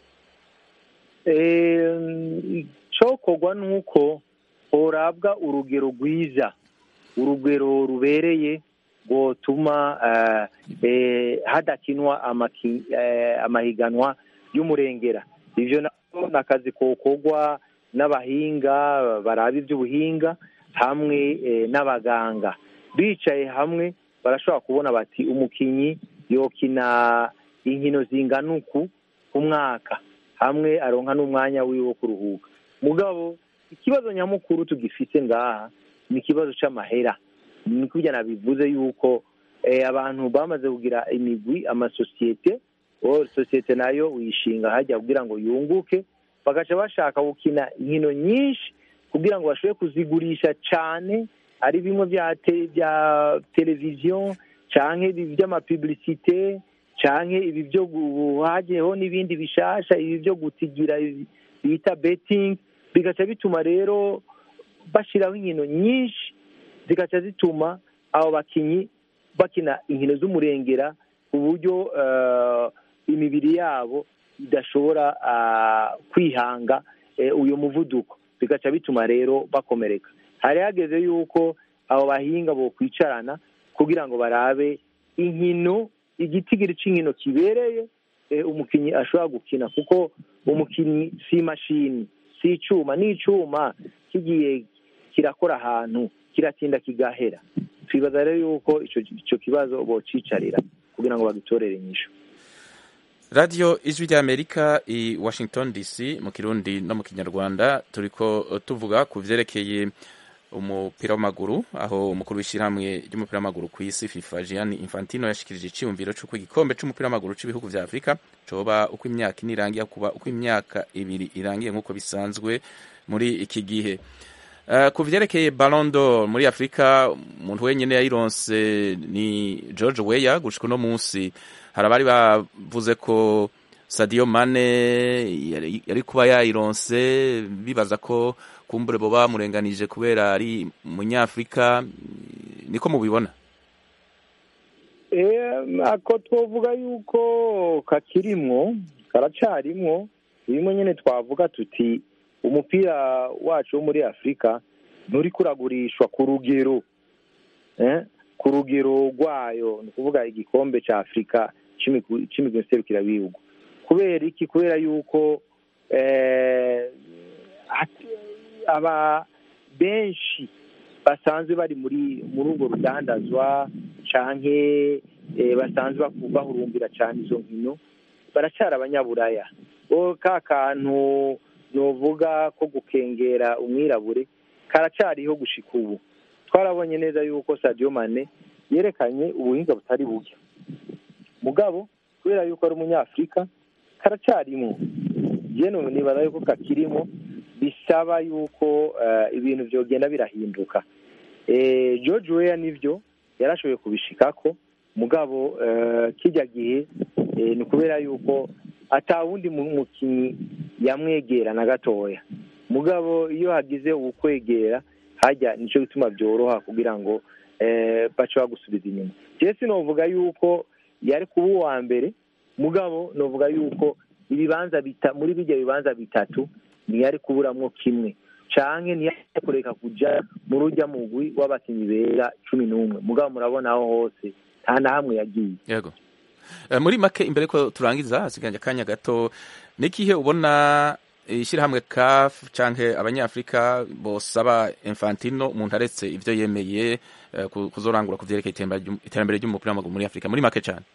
S4: cokorwa nuko horabwa urugero rwiza urugero rubereye rwotuma hadakinwa amahiganwa y'umurengera ivyo navyo ni akazi kokorwa n'abahinga baraba iby'ubuhinga hamwe n'abaganga bicaye hamwe barashobora kubona bati umukinyi yokina inkino zingana uku ku mwaka hamwe aronka n'umwanya wiwe wo kuruhuka mugabo ikibazo nyamukuru tugifite ngaha ni ikibazo c'amahera ni kurya nabivuze yuko abantu bamaze kugira imigwi amasosiyete sosiyete nayo uyishinga hajya kugira ngo yunguke bagaca bashaka gukina inkino nyinshi kugira ngo bashobore kuzigurisha cyane ari bimwe bya televiziyo canke ibi by'amapublicite canke ibi byo hagiyeho n'ibindi bishasha ibi byo gutigira bita betting bigaca bituma rero bashyiraho inkino nyinshi zigaca zituma abo bakinnyi bakina inkino z'umurengera ku buryo eh, imibiri yabo idashobora ah, kwihanga eh, uyu muvuduko bigaca bituma rero bakomereka hari hageze yuko abo bahinga bokwicarana kugira ngo barabe inkino igitigiri cy'inkino kibereye eh, umukinnyi ashobora gukina kuko umukinnyi si imashini si icyuma ni icyuma kigiye kirakora ahantu kiratinda kigahera twibaza rero yuko ico ico kibazo bocicarira kugira ngo bagitorere inyishu
S1: radiyo ijwi ry'amerika i washington dc mu kirundi no mu kinyarwanda turiko tuvuga ku vyerekeye umupira w'amaguru aho umukuru w'ishyirahamwe ry'umupira w'amaguru ku isi fifa gianni infantino yashikirije iciyumviro c'uko igikombe c'umupira w'amaguru c'ibihugu vya afurika coba uko imyaka ine irangiye kuba uko imyaka ibiri irangiye nk'uko bisanzwe muri iki gihe Uh, ku vyerekeye Ballon d'Or muri Afrika umuntu wenyene yayironse ni George Weah gushika uno munsi hari abari bavuze ko Sadio Mane yari, yari kuba yayironse bibaza ko kumbure bo bamurenganije kubera ari umunyafrika niko mubibona
S4: Eh, ako twovuga yuko kakirimwo karacarimwo bimwe nyene twavuga tuti umupira wacu wo muri afurika nturi kuragurishwa ku rugero eh, ku rugero rwayo ni ukuvuga igikombe ca afurika c'imigwi c'imigwi nserukirabihugu kubera iki kubera yuko eh, ati- aba benshi basanzwe bari muri muri urwo rudandazwa canke eh, basanzwe baku- bahurumbira cane izo nkino baracara abanyaburaya bo ka kantu novuga ko gukengera umwirabure karacariho gushika ubu twarabonye neza yuko Sadio Mane yerekanye ubuhinga butari buke mugabo kubera yuko ari umunyafurika karacarimwo jeno nibaza yuko kakirimo bisaba yuko eh, ibintu vyogenda birahinduka eh, George Weah nivyo yarashoboye kubishikako mugabo eh, kijya gihe eh, ni kubera yuko ata wundi mu- mukinyi yamwegera na gatoya mugabo iyo hagize ukwegera hajya nico gituma byoroha kugira ngo eh, bace bagusubiza inyuma jewe sinovuga yuko yari kuba uwa mbere mugabo novuga yuko ibibanza bita muri bijya bibanza bitatu ntiyari kuburamwo kimwe canke ntiyari kureka kuja mu rujya mugwi w'abakinyi bera cumi n'umwe mugabo murabona aho hose nta na hamwe yagiye
S1: yego Eh, muri make imbere ko turangiza hasiganje akanya gato nikihe ubona ishyirahamwe CAF canke abanyafrika bosaba Infantino umuntu aretse ivyo yemeye eh, ku- kuzorangura ku vyerekeye iterambere ry'um- iterambere ry'umupira w'amaguru muri Afrika muri make cane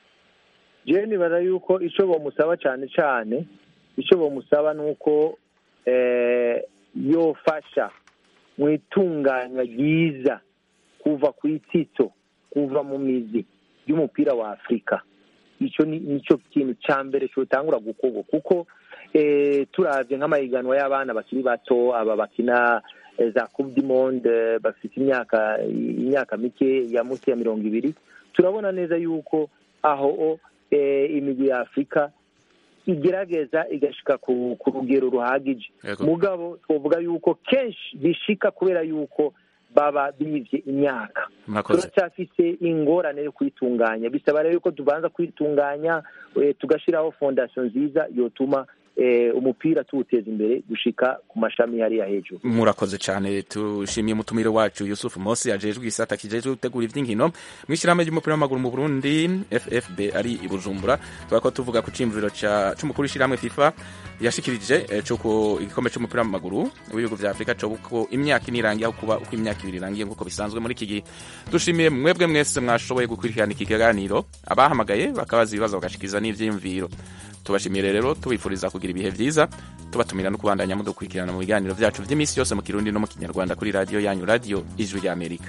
S4: jewe nibaza yuko ico bomusaba cane cane ico bomusaba ni uko eh, yofasha mu itunganywa ryiza kuva ku itsitso kuva mu mizi y'umupira wa afurika ico ni nico kintu ca mbere cotangura gukorwa kuko eh, turavye nk'amahiganwa y'abana bakiri bato aba bakina eh, za coupe du monde eh, bafite imyaka imyaka mike ya munsi ya mirongo ibiri turabona neza yuko aho eh, imigwi ya afurika igerageza igashika ku, ku rugero ruhagije
S1: Yego.
S4: mugabo twovuga yuko kenshi bishika kubera yuko baba bivye imyaka
S1: murakoze
S4: turacyafise ingorane yo kwitunganya bisaba rero yuko tubanza kwitunganya eh, tugashiraho fondasiyo nziza yotuma eh, umupira tuwuteza imbere gushika ku mashami hariya hejuru
S1: murakoze cyane tushimiye umutumire wacu Yusuf Mosi ajejwe igisata kijejwe gutegura ivy'inkino mw'ishyirahamwe ry'umupira w'amaguru mu Burundi FFB ari i Bujumbura twako tuvuga ku cimviro ca c'umukuru w'ishyirahamwe FIFA yashikirije eh, c'uko igikombe c'umupira w'amaguru w'ibihugu vya Afrika co uko imyaka ine irangiye aho kuba uko imyaka ibiri irangiye nk'uko bisanzwe muri iki gihe dushimiye mwebwe mwese mwashoboye gukurikirana iki kiganiro abahamagaye bakabaza ibibazo bagashikiza n'ivyiyumviro tubashimiye rero tubifuriza kugira ibihe vyiza tubatumira no kubandanya mudukurikirana mu biganiro vyacu vy'imisi yose mu kirundi no mu kinyarwanda kuri radiyo yanyu radiyo ijwi ry'amerika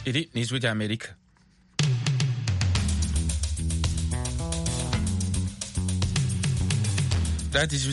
S1: iri ni ijwi ry'amerika radiyo ijwi